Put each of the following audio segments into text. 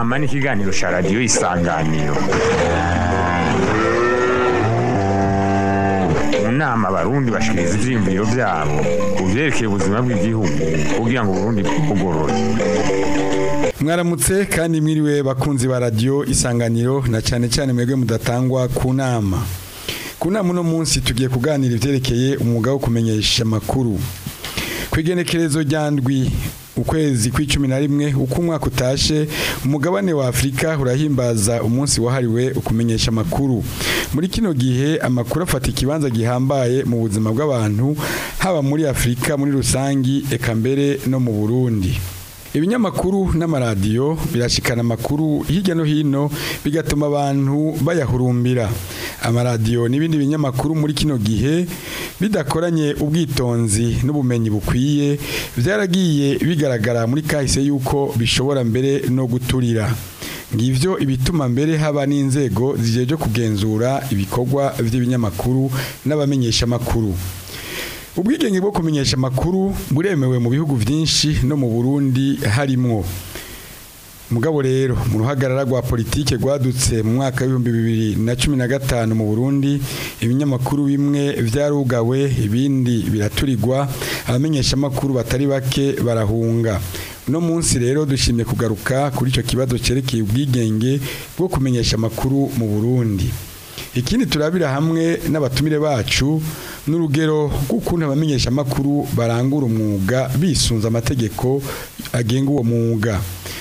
unama n'ikiganiro cya radiyo isanganiro mu nama abarundi bashikiriza ivyiyumviro vyabo ku vyerekeye ubuzima bw'igihugu kugira ngo uburundi bwugorore mwaramutse kandi mwiriwe bakunzi ba radiyo isanganiro na cyane cyane mwebwe mudatangwa ku nama ku nama uno munsi tugiye kuganira ivyerekeye umwuga wo kumenyesha amakuru ku igenekerezo rya ndwi ukwezi kw'icumi na rimwe uko umwaka utashe umugabane wa afurika urahimbaza umunsi wahariwe ukumenyesha amakuru muri kino gihe amakuru afata ikibanza gihambaye mu buzima bw'abantu haba muri afurika muri rusangi eka mbere no mu burundi ibinyamakuru n'amaradiyo birashikana amakuru hirya no hino bigatuma abantu bayahurumbira amaradiyo n'ibindi binyamakuru muri kino gihe bidakoranye ubwitonzi n'ubumenyi bukwiye byaragiye bigaragara muri kahise yuko bishobora mbere no guturira ngivyo ibituma mbere haba n'inzego zijeje kugenzura ibikorwa by'ibinyamakuru n'abamenyesha amakuru ubwigenge bwo kumenyesha amakuru buremewe mu bihugu byinshi no mu burundi harimwo mugabo rero mu ruhagarara rwa politike rwadutse mu mwaka w'ibihumbi bibiri na cumi na gatanu mu burundi ibinyamakuru bimwe byarugawe ibindi biraturirwa abamenyesha amakuru batari bake barahunga uno munsi rero dushimye kugaruka kuri icyo kibazo cyerekeye ubwigenge bwo kumenyesha amakuru mu burundi ikindi turabira hamwe n'abatumire bacu n'urugero rw'ukuntu abamenyesha amakuru barangura umwuga bisunze amategeko agenga uwo mwuga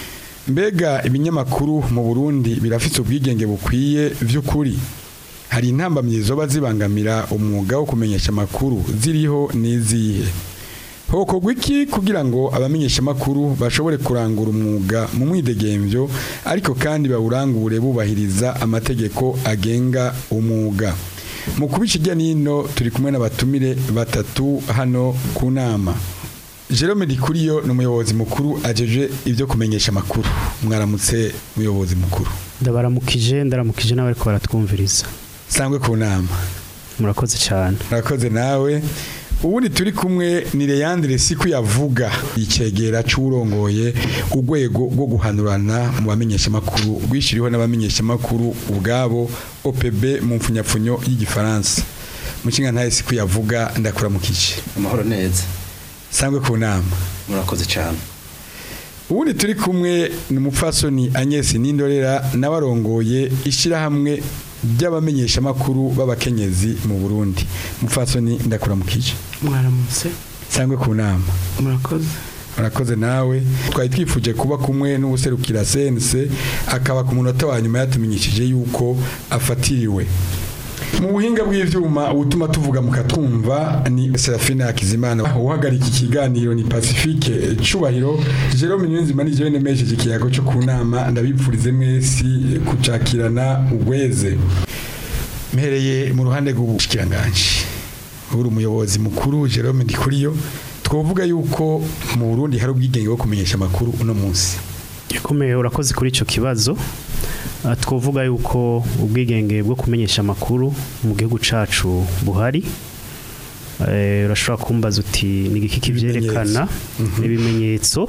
mbega ibinyamakuru mu burundi birafite ubwigenge bukwiye by'ukuri hari intambamyi zoba zibangamira umwuga wo kumenyesha amakuru ziriho n'izihe hokorwa iki kugira ngo abamenyesha amakuru bashobore kurangura umwuga mu mwidegembyo ariko kandi bawurangure bubahiriza amategeko agenga umwuga mu kubica ijya n'ino turi kumwe n'abatumire batatu hano ku nama Jerome Dikuriyo ni umuyobozi mukuru ajeje ibyo kumenyesha amakuru mwaramutse umuyobozi mukuru ndabaramukije ndaramukije nawe ariko baratwumviriza sangwe ku nama murakoze cyane murakoze nawe ubundi turi kumwe ni Leandre siku yavuga icegera c'urongoye urwego rwo guhanurana mu bamenyesha makuru rwishiriho n'abamenyesha makuru ubwabo OPB mu mfunyapfunyo y'igifaransa mucinga ntaye siku yavuga ndakuramukije amahoro neza sangwe ku nama murakoze cyane ubundi turi kumwe ni umupfasoni Agnes Nindorera n'abarongoye ishirahamwe by'abamenyesha makuru b'abakenyezi mu Burundi mupfasoni ndakuramukije mwaramutse sangwe ku nama murakoze murakoze nawe twari twifuje kuba kumwe n'ubuserukira sense akaba ku munota wa nyuma yatumenyesheje yuko afatiriwe mu buhinga bw'ivyuma ubutuma tuvuga mukatwumva ni Serafina Hakizimana uhagarika ikiganiro ni Pacifique Cubahiro Jerome Niyonzima ni jewe nemesheje ikiyago cyo ku nama ndabipfurize mwesi kucakirana ugweze mpereye mu ruhande rw'ubushikiranganje uri umuyobozi mukuru Jerome Ndikuriyo twovuga yuko mu Burundi hari ubwigenge bwo kumenyesha amakuru uno munsi ikomeye urakoze kuri icyo kibazo Ah, twovuga yuko ubwigenge bwo kumenyesha amakuru mu gihugu cacu buhari Eh, urashobora kumbaza uti ni igiki kivyerekana ibimenyetso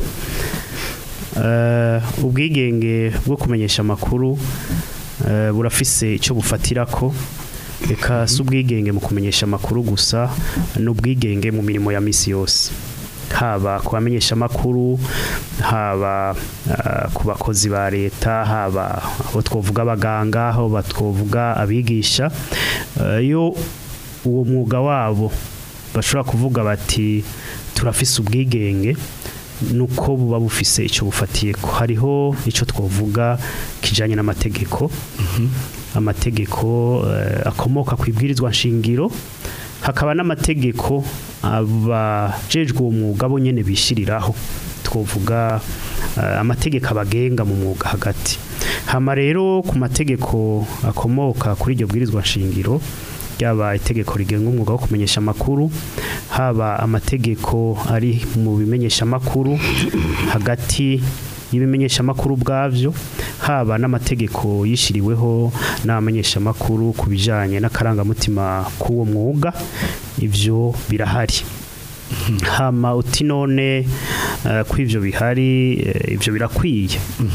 Eh, ubwigenge bwo kumenyesha amakuru eh, burafise icyo bufatirako reka si ubwigenge mu kumenyesha amakuru gusa n'ubwigenge mu mirimo ya misi yose haba ku bamenyesha amakuru haba ah, ku bakozi ba leta haba abo twavuga abaganga aho batwovuga abigisha Eh, iyo uwo mwuga wabo bashobora kuvuga bati turafise ubwigenge nuko buba bufise icyo bufatiye ko hariho icyo twavuga kijanye n'amategeko amategeko eh, akomoka ku ibwirizwa nshingiro hakaba n'amategeko abajejwe uwo mwuga bo nyene bishiriraho twovuga eh, amategeko abagenga mu mwuga hagati hama rero ku mategeko akomoka kuri iryo bwirizwa nshingiro ryaba itegeko rigenga umwuga wo kumenyesha amakuru haba amategeko ari mu bimenyesha amakuru hagati y'ibimenyesha amakuru bwavyo haba n'amategeko yishiriweho n'abamenyesha amakuru ku bijanye n'akarangamutima k'uwo mwuga ivyo birahari hama uti none eh, ko ivyo bihari eh, ivyo birakwiye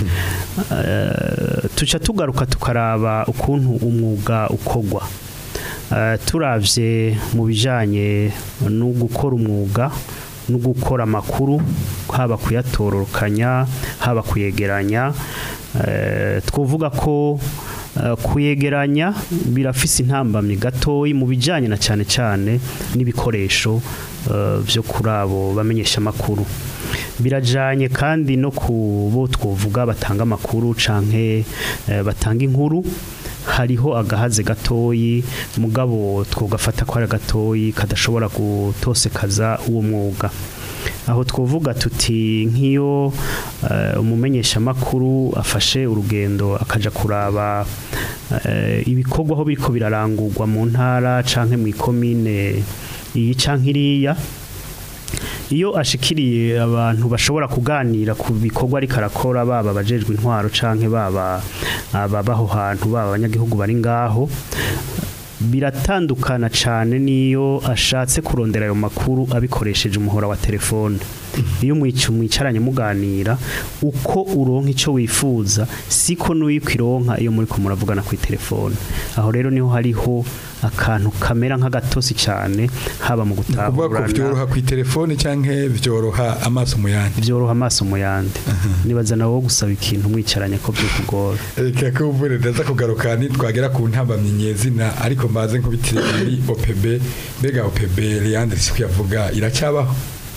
Eh, tuca tugaruka tukaraba ukuntu umwuga ukogwa Eh, turavye mu bijanye no gukora umwuga no gukora amakuru haba kuyatororokanya haba kuyegeranya eh, twovuga ko eh, kuyegeranya birafise intambamyi gatoyi mu bijanye na cyane cyane n'ibikoresho eh, byo kuri abo bamenyesha amakuru birajanye kandi no ku bo twovuga batanga amakuru canke eh, batanga inkuru hariho agahaze gatoyi mugabo twogafata ko ari gatoyi kadashobora gutosekaza uwo mwuga aho twovuga tuti nk'iyo eh, umumenyesha makuru afashe urugendo akaja kuraba eh, ibikorwa aho biriko birarangurwa mu ntara canke mu ikomine iyi canke iriya iyo ashikiriye abantu bashobora kuganira ku bikorwa ariko arakora baba abajejwe intwaro canke baba ababaho hantu baba abanyagihugu bari ngaho biratandukana cyane n'iyo ashatse kurondera ayo makuru abikoresheje umuhora wa telefone iyo mwica mwicaranye muganira uko uronka icyo wifuza siko n'uyikironka iyo muri ko muravugana ku telefone aho rero niho hariho akantu kamera nk'agatosi cyane haba mu kuvuga ko byoroha gutahurana ku telefone cyangwa byoroha amaso mu yandi byoroha amaso mu yandi nibaza nawe wo gusaba ikintu mwicaranye ko byokugora reka ko ubure ndaza kugaruka twagera ku ntambamyi nyezina ariko mbaze nkubitire muri OPB mbega OPB Leandre si kuyavuga iracyabaho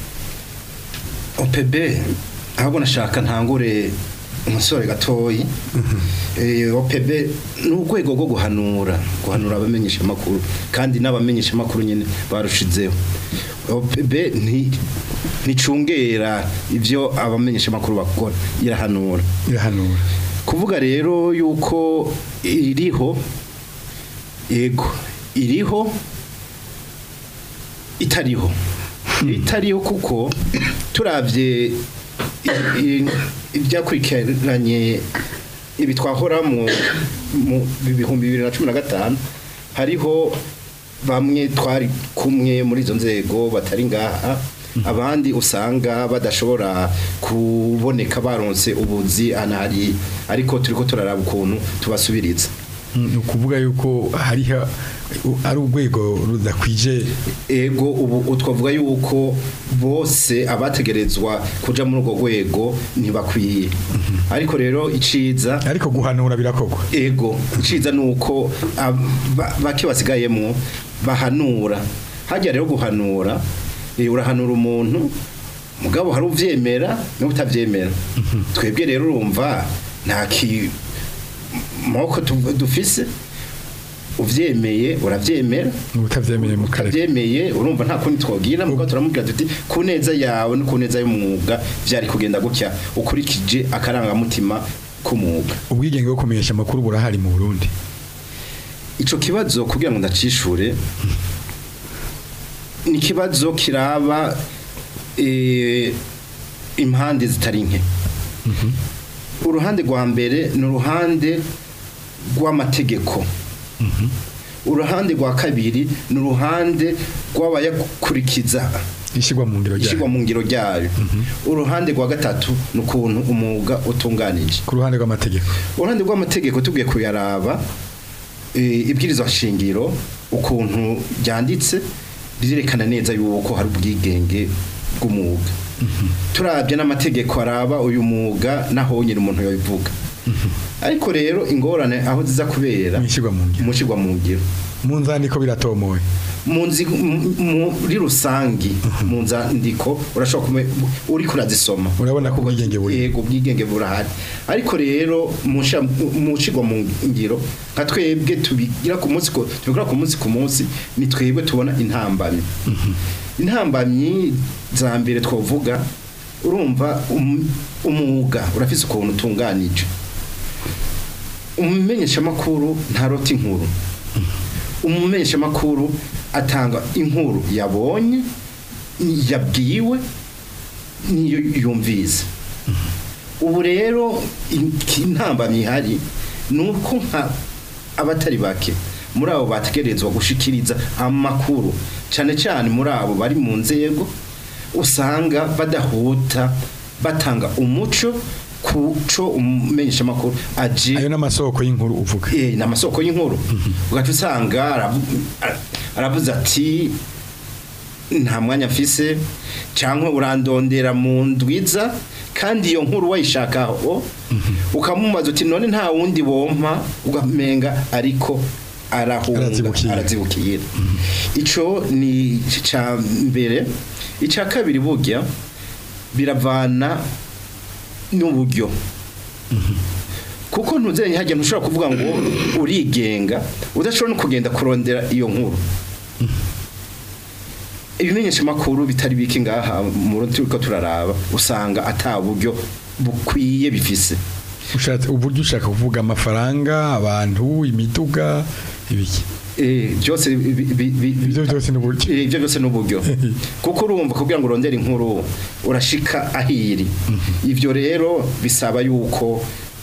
OPB ahubwo nashaka ntangure umusore gatoyi Eh, OPB ni urwego rwo guhanura guhanura abamenyesha amakuru kandi n'abamenyesha amakuru nyine barushizeho OPB nti nticungera ivyo abamenyesha amakuru bakora irahanura irahanura kuvuga rero yuko iriho yego iriho itariho itariho kuko turavye i- i- ibyakurikiranye ibi twahora mu mu bihumbi bibiri na cumi na gatanu hariho bamwe twari kumwe muri izo nzego batari ngaha abandi usanga badashobora kuboneka baronse ubuzi anari ariko turiko turaraba ukuntu tubasubiriza ni ukuvuga yuko hariho ari urwego rudakwije ego ubu twavuga yuko bose abategerezwa kuja muri urwo rwego ntibakwiye ariko rero iciza ariko guhanura birakorwa ego iciza nuko ab- ba- bake basigayemo bahanura hajya rero guhanura eh, urahanura umuntu mugabo hari uvyemera n'utavyemera twebwe rero urumva nta ki moko tu- dufise uvyemeye uravyemera ubutabyemeye mu karere utavyemeye urumva nta kundi twogira mugabo turamubwira tuti ku neza yawe no ku neza y'umwuga vyari kugenda gutya ukurikije akarangamutima k'umwuga ubwigenge bwo kumenyesha amakuru burahari mu Burundi ico kibazo kugira ngo ndacishure ni ikibazo kiraba eh, impande zitari nke uruhande rwa mbere ni uruhande rw'amategeko uruhande rwa kabiri ni uruhande rw'abayakurikiza ishyirwa mu ngiro ishyirwa ryayo mu ngiro ryayo uruhande rwa gatatu ni ukuntu umwuga utunganije ku ruhande rw'amategeko uruhande rw'amategeko tugiye kuyaraba eh, ibwirizwa shingiro ukuntu ryanditse rirerekana neza yuko hari ubwigenge bw'umwuga turabye n'amategeko araba uyu mwuga naho nyine umuntu yabivuga ariko rero ingorane aho ziza kubera mu ishyirwa mu ngiro mu ishyirwa mu ngiro mu nzandiko biratomoye mu nzi mu- muri rusangi mu nzandiko urashobora kume uri kurazisoma Urabona ko ubwigenge buri. yego ubwigenge burahari ariko rero mu nsha- mu cigwa mu ngiro nka twebwe tubigira ku munsi ku- tubikora ku munsi ku munsi ni twebwe tubona intambamyi intambamyi za mbere twavuga urumva um- umwuga urafise ukuntu utunganije umumenyeshamakuru ntarota inkuru umumenyeshamakuru atanga inkuru yabonye yabwiwe niyo yumvise ubu rero iki- intambamyi ihari ni uko nka abatari bake muri abo bategerezwa gushikiriza amakuru cyane cyane muri abo bari mu nzego usanga badahuta batanga umuco kuco umenyesha makuru aje ayo n'amasoko y'inkuru uvuga eh na masoko y'inkuru ugaca usanga aravu- ara- aravuze ati nta mwanya mfise cyangwa urandondera mu ndwiza kandi iyo nkuru wayishakaho ukamumaza uti none nta wundi bompa ugamenga ariko arahunga Arazibukira. arazibukira ico ni ca mbere ica kabiri burya biravana n'uburyo kuko ntuzenya hajya ntushobora kuvuga ngo urigenga udashobora no kugenda kurondera iyo nkuru ibimenyesha makuru bitari biki ngaha mu rundi turiko turaraba usanga ata buryo bukwiye bifise ushatse uburyo ushaka kuvuga amafaranga abantu imiduga ibiki Eh, byose bi- bi- bi- bi- ibyo byose n'uburyo Eh, ibyo byose n'uburyo kuko urumva kugira ngo urondere inkuru urashika ahiri ivyo rero bisaba yuko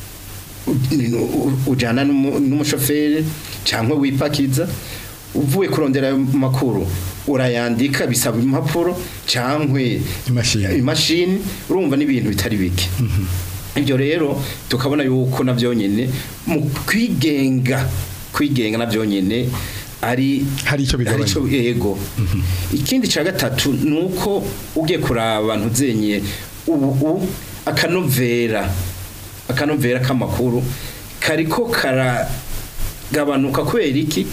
u- u- ujana n'umu- n'umushoferi cyangwa wipakiza uvuye kurondera ayo makuru urayandika bisaba impapuro cyangwa Imashini. imashini urumva n'ibintu bitari bike ibyo rero tukabona yuko nabyo nyine mu kwigenga kwigenga nabyo nyine ari Hari ico bigabanya. ico yego ikindi cya gatatu ni uko ugiye kuraba abantu zenye ubu ubu akanovera akanovera k'amakuru kariko karagabanuka kubera iki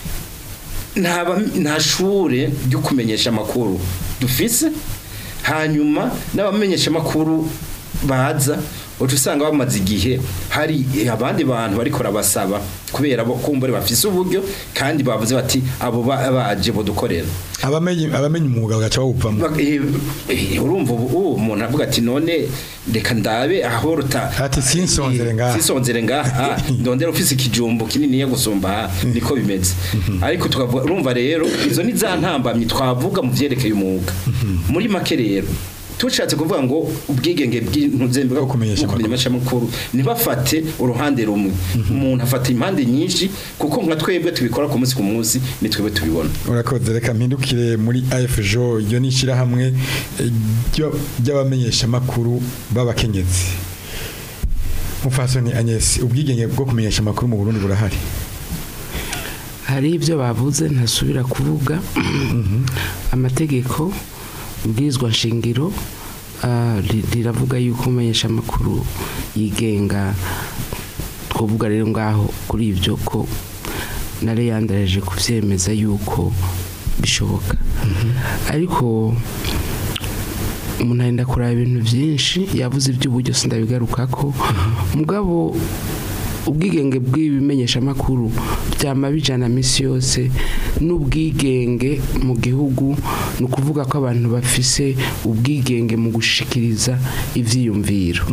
nta ba- nta shure ryo kumenyesha amakuru dufise hanyuma n'abamenyesha amakuru baza uca usanga bamaze igihe hari abandi bantu bariko barabasaba kubera bo kumbure bafise uburyo kandi bavuze bati abo ba- baje bodukorera abamenye abamenye umwuga bagaca bawuvamo Bak- eh, eh, urumva ubu ubu umuntu avuga ati none reka ndabe aho ruta Ati, sinsonzere ngaha. sinsonzere ngaha ndondera ufise ikijumbo kinini ya gusumba aha niko bimeze ariko tukavuga urumva rero izo ni za ntambamyi twavuga mu vyerekeye umwuga muri make rero tushatse kuvuga ngo ubwigenge bw'intuzembe Bwo kumenyesha amakuru ntibafate uruhande rumwe umuntu afata impande nyinshi kuko nka twebwe tubikora ku munsi ku munsi ni twebwe tubibona urakoze reka mpindukire muri AFJO iyo ni ishyirahamwe eh, ryo- ry'abamenyesha amakuru b'abakenyezi mufasoni Agnes ubwigenge bwo kumenyesha amakuru mu Burundi burahari hari ibyo bavuze ntasubira kuvuga amategeko ubwirizwa nshingiro ah, ri- riravuga yuko umenyesha amakuru yigenga twavuga rero ngaho kuri ibyo ko nare yandareje kubyemeza yuko bishoboka ariko umuntu arenda kureba ibintu byinshi yavuze iby'uburyo sindabigaruka ko mugabo ubwigenge bw'ibimenyeshamakuru byama bijana minsi yose n'ubwigenge mu gihugu ni ukuvuga ko abantu bafise ubwigenge mu gushikiriza ivyiyumviro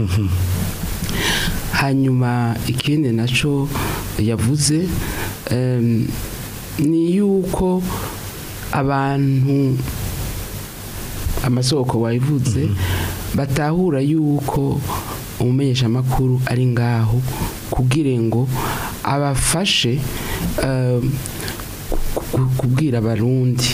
hanyuma ikindi naco yavuze em, ni yuko abantu amasoko wayivuze batahura yuko umumenyeshamakuru ari ngaho kugira ngo abafashe eh, ku- ku- kubwira abarundi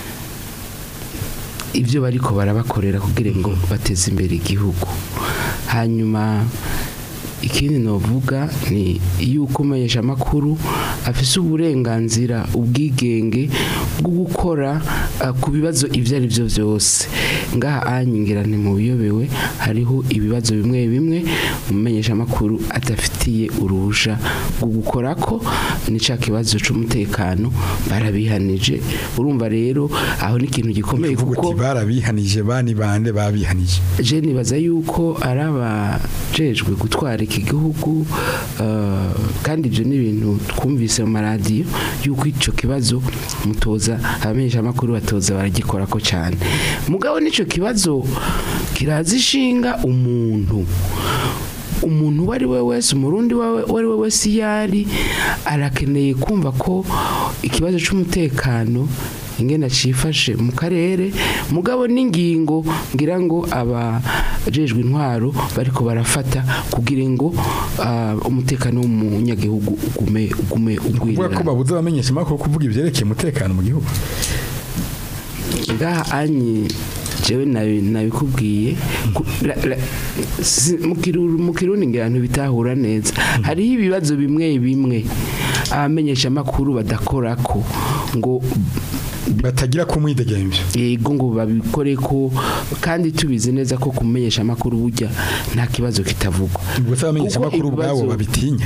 ibyo bariko barabakorera kugira ngo bateze imbere igihugu hanyuma ikindi novuga ni yuko umumenyeshamakuru afise uburenganzira ubwigenge bwo gukora uh, ku bibazo ibyo ari byo byose ngaha anyingira ntimubiyobewe hariho ibibazo bimwe bimwe umumenyeshamakuru adafitiye uruhusha rwo gukora ko ni ca kibazo c'umutekano barabihanije urumva rero aho ni ikintu gikomeye uvuga kuko uti barabihanije bani bande babihanije je nibaza yuko ari abajejwe gutwara iki gihugu eh, kandi ibyo ni ibintu twumvise mu maradiyo yuko icyo kibazo mutoza abamenyeshamakuru batoza baragikora ko cyane mugabo n'icyo kibazo kiraza ishinga umuntu umuntu uwo ari we wese umurundi wawe- uwo ari we wese iyo ari arakeneye kumva ko ikibazo cy'umutekano ingena cifashe mu karere mugabo n'ingingo ngira ngo abajejwe intwaro bariko barafata kugira ngo ah, umutekano w'umunyagihugu ugume ugume kuvuga ko ugwirira babuze abamenyesha amakuru kuvuga ibyerekeye umutekano mu gihugu ngaha anyi jewe nabi- nabikubwiye ku- la- la- si- mu Kiru- mu kirundi ngira abantu bitahura neza hariho ibibazo bimwe bimwe abamenyesha amakuru badakorako ngo batagira kumwidegemvya yego ngo babikore ko kandi tubizi neza ko kumenyesha amakuru burya nta kibazo kitavugwa ubwo se abamenyesha Kuko amakuru ubwabo ibibazo- babitinya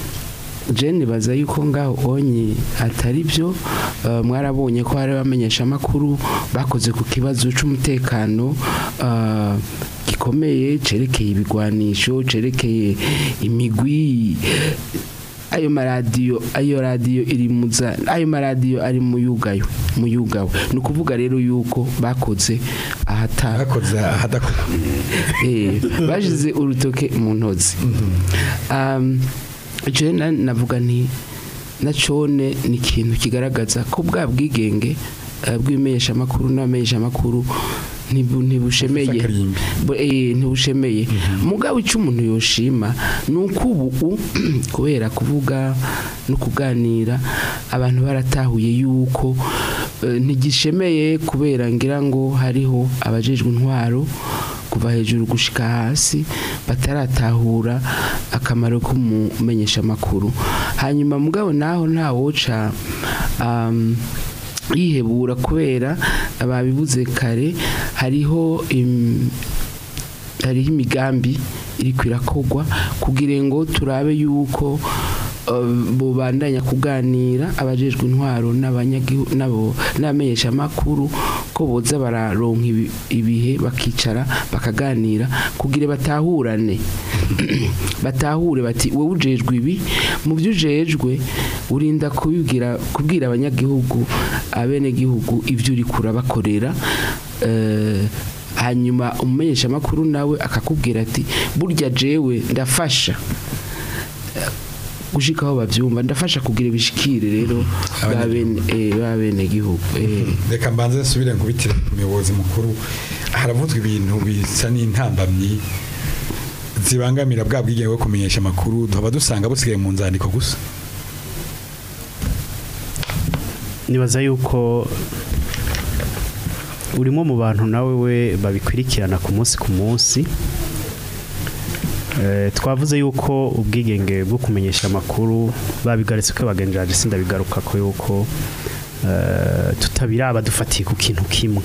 Jane baza yuko ngaho onye atari byo eh, mwarabonye ko hari abamenyesha amakuru bakoze ku kibazo c'umutekano eh, gikomeye cerekeye ibigwanisho cerekeye imigwi ayo maradiyo ayo radiyo iri muza ayo maradiyo ari mu yugayo mu yugawe ni ukuvuga rero yuko bakoze ahata bakoze ahadakora eh bashize urutoke mu ntozi um je na- navuga nti na cone ni ikintu kigaragaza ko bwa bwigenge eh, bw'imesha makuru n'amesha makuru ntibu- ntibushemeye Akarimbi. Bu- eh, ntibushemeye mugabo icyo umuntu yoshima ni uko ubu kubera kuvuga no kuganira abantu baratahuye yuko eh, ntigishemeye kubera ngira ngo hariho abajejwe intwaro kuva hejuru gushika hasi bataratahura akamaro k'umumenyesha amakuru hanyuma mugabo naho ntawoca um, yihebura kubera ababibuze kare hariho im- hariho imigambi iri kwirakogwa kugira ngo turabe yuko uh, bubandanya kuganira abajejwe intwaro n'abanyagihu- n'abo n'abamenyesha amakuru ko boza bararonka ibi- ibihe bakicara bakaganira kugira batahurane batahure bati wowe ujejwe ibi mu byo ujejwe urinda kubibwira kubwira abanyagihugu abenegihugu ibyo uri kurabakorera eh, hanyuma umumenyesha amakuru nawe akakubwira ati burya jewe ndafasha Eh, gushika aho bavyumva ndafasha kugira ibishikire rero babene eh, babenegihugu eh. reka mbanze nsubire nkubitire umuyobozi mukuru haravuzwa ibintu bisa n'intambamyi zibangamira bwa bwigenge bwo kumenyesha amakuru duhaba dusanga busigaye mu nzandiko gusa nibaza yuko urimo mu bantu nawe we babikurikirana ku munsi ku munsi Eh, twavuze yuko ubwigenge bwo kumenyesha amakuru babigaretse ko bagenjaje sindabigaruka ko yuko eh, tutabiraba dufatiye ku kintu kimwe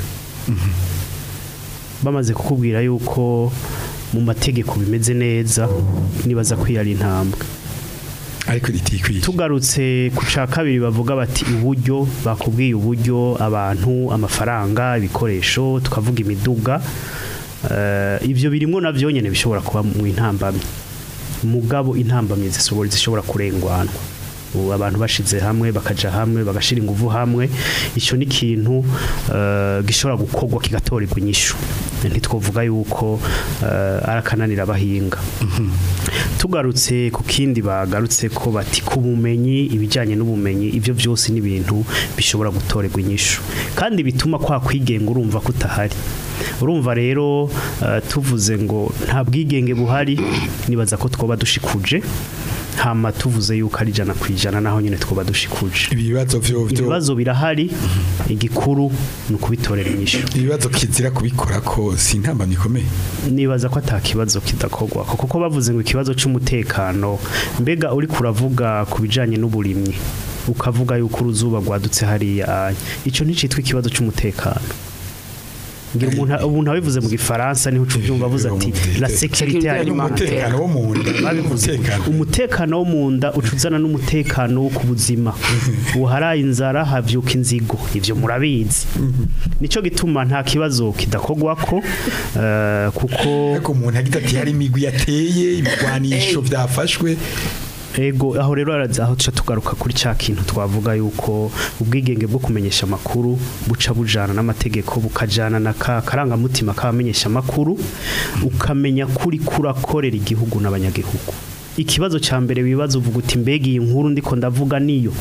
bamaze kukubwira yuko mu mategeko bimeze neza nibaza ko iyo ari intambwe ariko ritikwiye tugarutse ku cya kabiri bavuga bati uburyo bakubwiye uburyo abantu amafaranga ibikoresho tukavuga imiduga eh, ibyo birimo nabyo nyine bishobora kuba mu intambamyi mugabo intambamyi zishobora zishobora kurengwanwa ubu abantu bashize hamwe bakaja hamwe bagashira ingufu hamwe icyo ni ikintu eh, gishobora gukorwa kigatorerwa inyishu ntitwovuga yuko eh, ari akananira abahinga tugarutse ku kindi bagarutse ko bati ku bumenyi ibijyanye n'ubumenyi ibyo byose ni ibintu bishobora gutorerwa inyishu kandi bituma kwa kwigenga urumva ko utahari urumva rero eh, tuvuze ngo nta bwigenge buhari nibaza ko twoba dushikuje hama tuvuze yuko ari ijana ku ijana naho nyine twoba dushikuje ibibazo vyo vyo ibibazo birahari igikuru ni ukubitorera inyishu ibibazo kizira kubikora ko si intambamyi ikomeye nibaza ko ata kibazo kidakorwa kuko bavuze ngo ikibazo cy'umutekano mbega uri kuravuga ku bijyanye n'uburimyi ukavuga yuko uruzuba rwadutse hariya icyo nticitwa ikibazo cy'umutekano ngira umuntu umuntu abivuze mu gifaransa niho uca ubyumva avuze ati la sécurité alimentaire umutekano wo mu nda babivuze umutekano umutekano wo mu nda ucuzana n'umutekano wo ku buzima uharaye inzara havyuka inzigo ivyo murabizi nico gituma nta kibazo kidakogwa ko eh, kuko ariko umuntu agira ati hari imigwi yateye ibigwanisho byafashwe ego aho rero araza aho tuca tugaruka kuri cya kintu twavuga yuko ubwigenge bwo kumenyesha amakuru buca bujana n'amategeko bukajana na ka karangamutima k'abamenyesha amakuru ukamenya kuri kurakorera igihugu n'abanyagihugu ikibazo cya mbere wibaza uvuga uti mbega iyi nkuru ndiko ndavuga niyo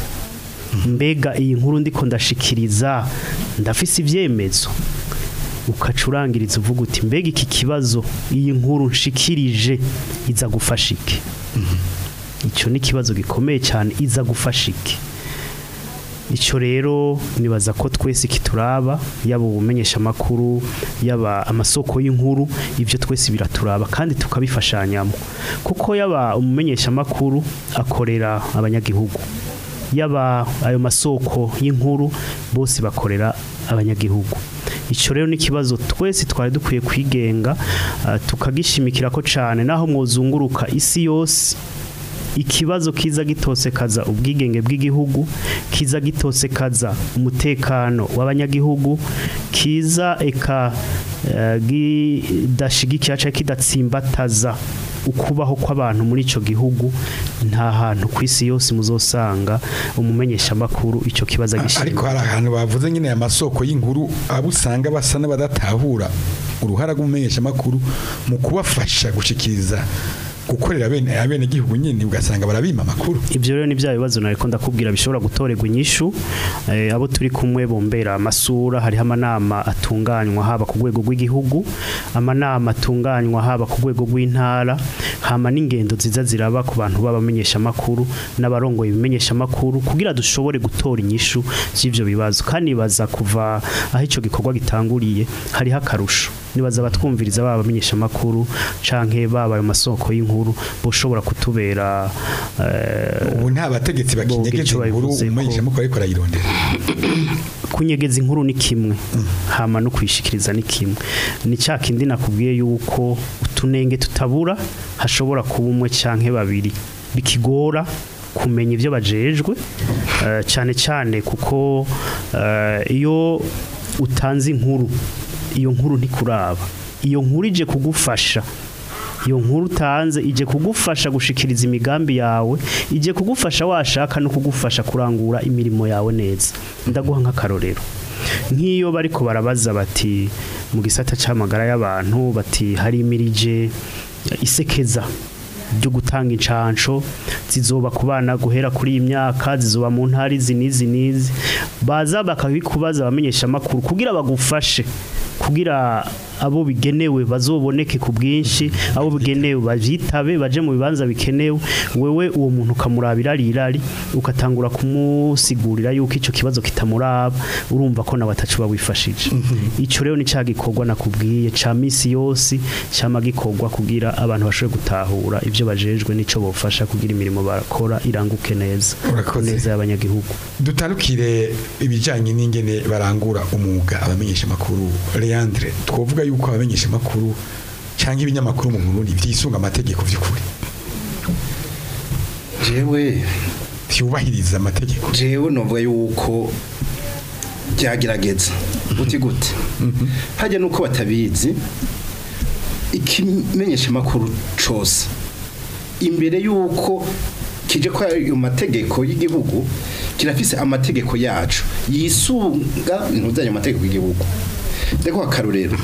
mbega iyi nkuru ndiko ndashikiriza ndafise ibyemezo ukacurangiriza uvuga uti mbega iki kibazo iyi nkuru nshikirije iza gufasha iki icyo ni ikibazo gikomeye cyane iza gufasha iki icyo rero nibaza ko twese kituraba yaba ubumenyesha amakuru yaba amasoko y'inkuru ibyo twese biraturaba kandi tukabifashanyamo kuko yaba umumenyesha amakuru akorera abanyagihugu yaba ayo masoko y'inkuru bose bakorera abanyagihugu icyo rero ni ikibazo twese twari dukwiye kwigenga ah, tukagishimikira ko cyane naho mwuzunguruka isi yose ikibazo kiza gitosekaza ubwigenge bw'igihugu kiza gitosekaza umutekano w'abanyagihugu kiza eka eh, gidashigikira cyangwa kidatsimbataza ukubaho kw'abantu muri icyo gihugu nta hantu ku isi yose muzosanga umumenyeshamakuru icyo kibazo ariko agishinzwe hari ahantu bavuze nyine aya masoko y'inkuru abo usanga basa n'abadatahura uruhara rw'umumenyeshamakuru mu kubafasha gushikiriza gukorera bene abene gihugu nyine ugasanga barabima amakuru ibyo rero ni bya bibazo nariko ndakubwira bishobora gutorerwa inyishu eh, abo turi kumwe bombera amasura hariho amanama atunganywa haba ku rwego rw'igihugu amanama atunganywa haba ku rwego rw'intara hama n'ingendo nziza ziraba ku bantu b'abamenyesha amakuru n'abarongoye ibimenyesha amakuru kugira dushobore gutora inyishu z'ivyo bibazo kandi baza kuva aho ico gikorwa gitanguriye hariho akarusho nibaza abatwumviriza baba abamenyesha amakuru canke baba ayo masoko y'inkuru boshobora kutubera eh, ubu nta bategetsi bakinyegeza ico inkuru babivuze ko- umumenyeshamakuru ariko arayirondera kunyegeza inkuru ni kimwe hama no kwishikiriza ni kimwe ni cya kindi nakubwiye yuko utunenge tutabura hashobora kuba umwe canke babiri bikigora kumenya ibyo bajejwe eh, cyane cyane kuko eh, iyo utanze inkuru iyo nkuru ntikuraba iyo nkuru ije kugufasha iyo nkuru utanze ije kugufasha gushikiriza imigambi yawe ije kugufasha washaka no kugufasha kurangura imirimo yawe neza ndaguha nk'akarorero nk'iyo bariko barabaza bati mu gisata c'amagara y'abantu bati hari imirije isekeza byo gutanga incanco zizoba ku bana guhera kuri iyi myaka zizoba mu ntari izi n'izi n'izi baza bakabikubaza abamenyesha amakuru kugira bagufashe kugira abo bigenewe bazoboneke ku bwinshi abo bigenewe bavyitabe baje mu bibanza bikenewe wewe uwo muntu ukamurabira rirari ukatangura kumusigurira yuko ico kibazo kitamuraba urumva ko nawe atacu bawifashije ico rero ni ca gikorwa nakubwiye ca misi yose cama gikorwa kugira abantu bashobore gutahura ivyo bajejwe nico bofasha kugira imirimo bakora iranguke neza Urakoze. neza y'abanyagihugu dutandukire ibijyanye n'ingene barangura umwuga abamenyeshamakuru leandre twavuga yuko abamenyeshamakuru cyangwa ibinyamakuru mu burundi byisunga amategeko by'ukuri jewe byubahiriza amategeko jewe novuga yuko byagerageza uti gute hajya nuko batabizi ikimenyesha amakuru cose imbere yuko kije ko ayo mategeko y'igihugu kirafise amategeko yacu yisunga ntuzanye amategeko y'igihugu ndeko akarorero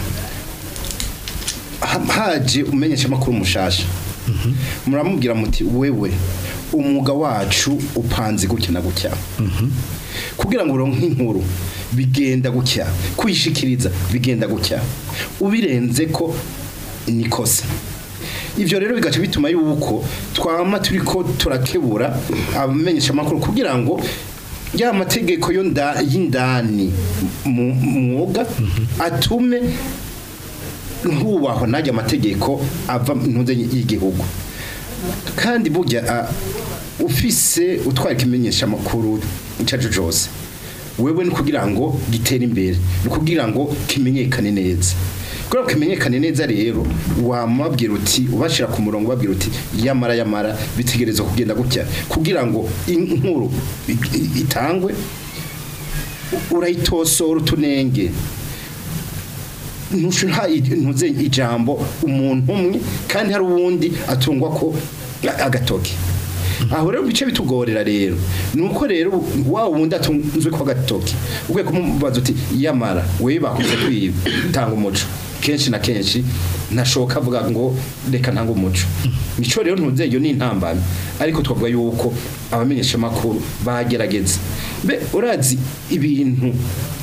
Ha- haje umenyesha amakuru mushasha muramubwira muti wewe umwuga wacu upanze gutya na gutya kugira ngo uronke inkuru bigenda gutya kuyishikiriza bigenda gutya ubirenze ko nikosa ivyo rero bigaca bituma yuko twama turiko turakebura abamenyesha amakuru kugira ngo ya mategeko yo nda- y'indani mu mu mwuga atume nkubaho najya amategeko ava ntuze y'igihugu kandi burya ah, ufise utwara ikimenyesha amakuru cyacu cyose wewe ni kugira ngo gitere imbere ni kugira ngo kimenyekane neza kugira ngo kimenyekane neza rero wamabwira uti ubashira ku murongo babwira uti yamara yamara bitegerezwa kugenda gutya kugira ngo inkuru i- i- itangwe urayitosora utunenge ntushira ntuze ijambo umuntu umwe kandi hari uwundi atungwa ko agatoki aho rero bice bitugorera rero nuko rero wa wundi atunzwe ko agatoki ubwe kumubaza uti yamara wewe bakunze kwitanga umuco kenshi na kenshi nashoka avuga ngo reka ntanga umuco nico rero ntuze iyo ni intambamyi ariko twavuga yuko abamenyesha makuru bagerageza mbe urazi ibintu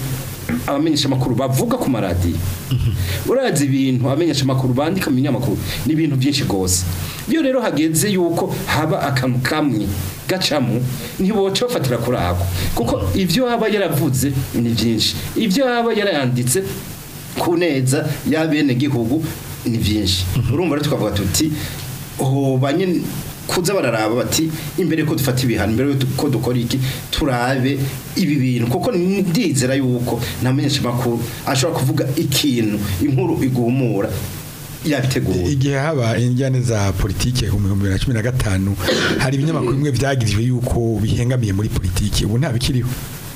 abamenyesha amakuru bavuga ku maradiyo urazi ibintu abamenyesha amakuru bandika mu binyamakuru ni ibintu byinshi rwose iyo rero hageze yuko haba akantu kamwe gacamo ntiboca bafatira kuri ako kuko ibyo aba yaravuze ni byinshi ibyo aba yarayanditse ku neza y'abenegihugu ni byinshi urumva rero tukavuga tuti hoba nyine kuza bararaba bati imbere ko dufata ibihano imbere ko dukora iki turabe ibi bintu kuko ndizera yuko nta menyeshamakuru ashobora kuvuga ikintu inkuru igumura yabiteguye igihe haba injyane za politike mu bihumbi bibiri na cumi na gatanu hari ibinyamakuru bimwe byagirijwe yuko bihengamiye muri politiki ubu nta bikiriho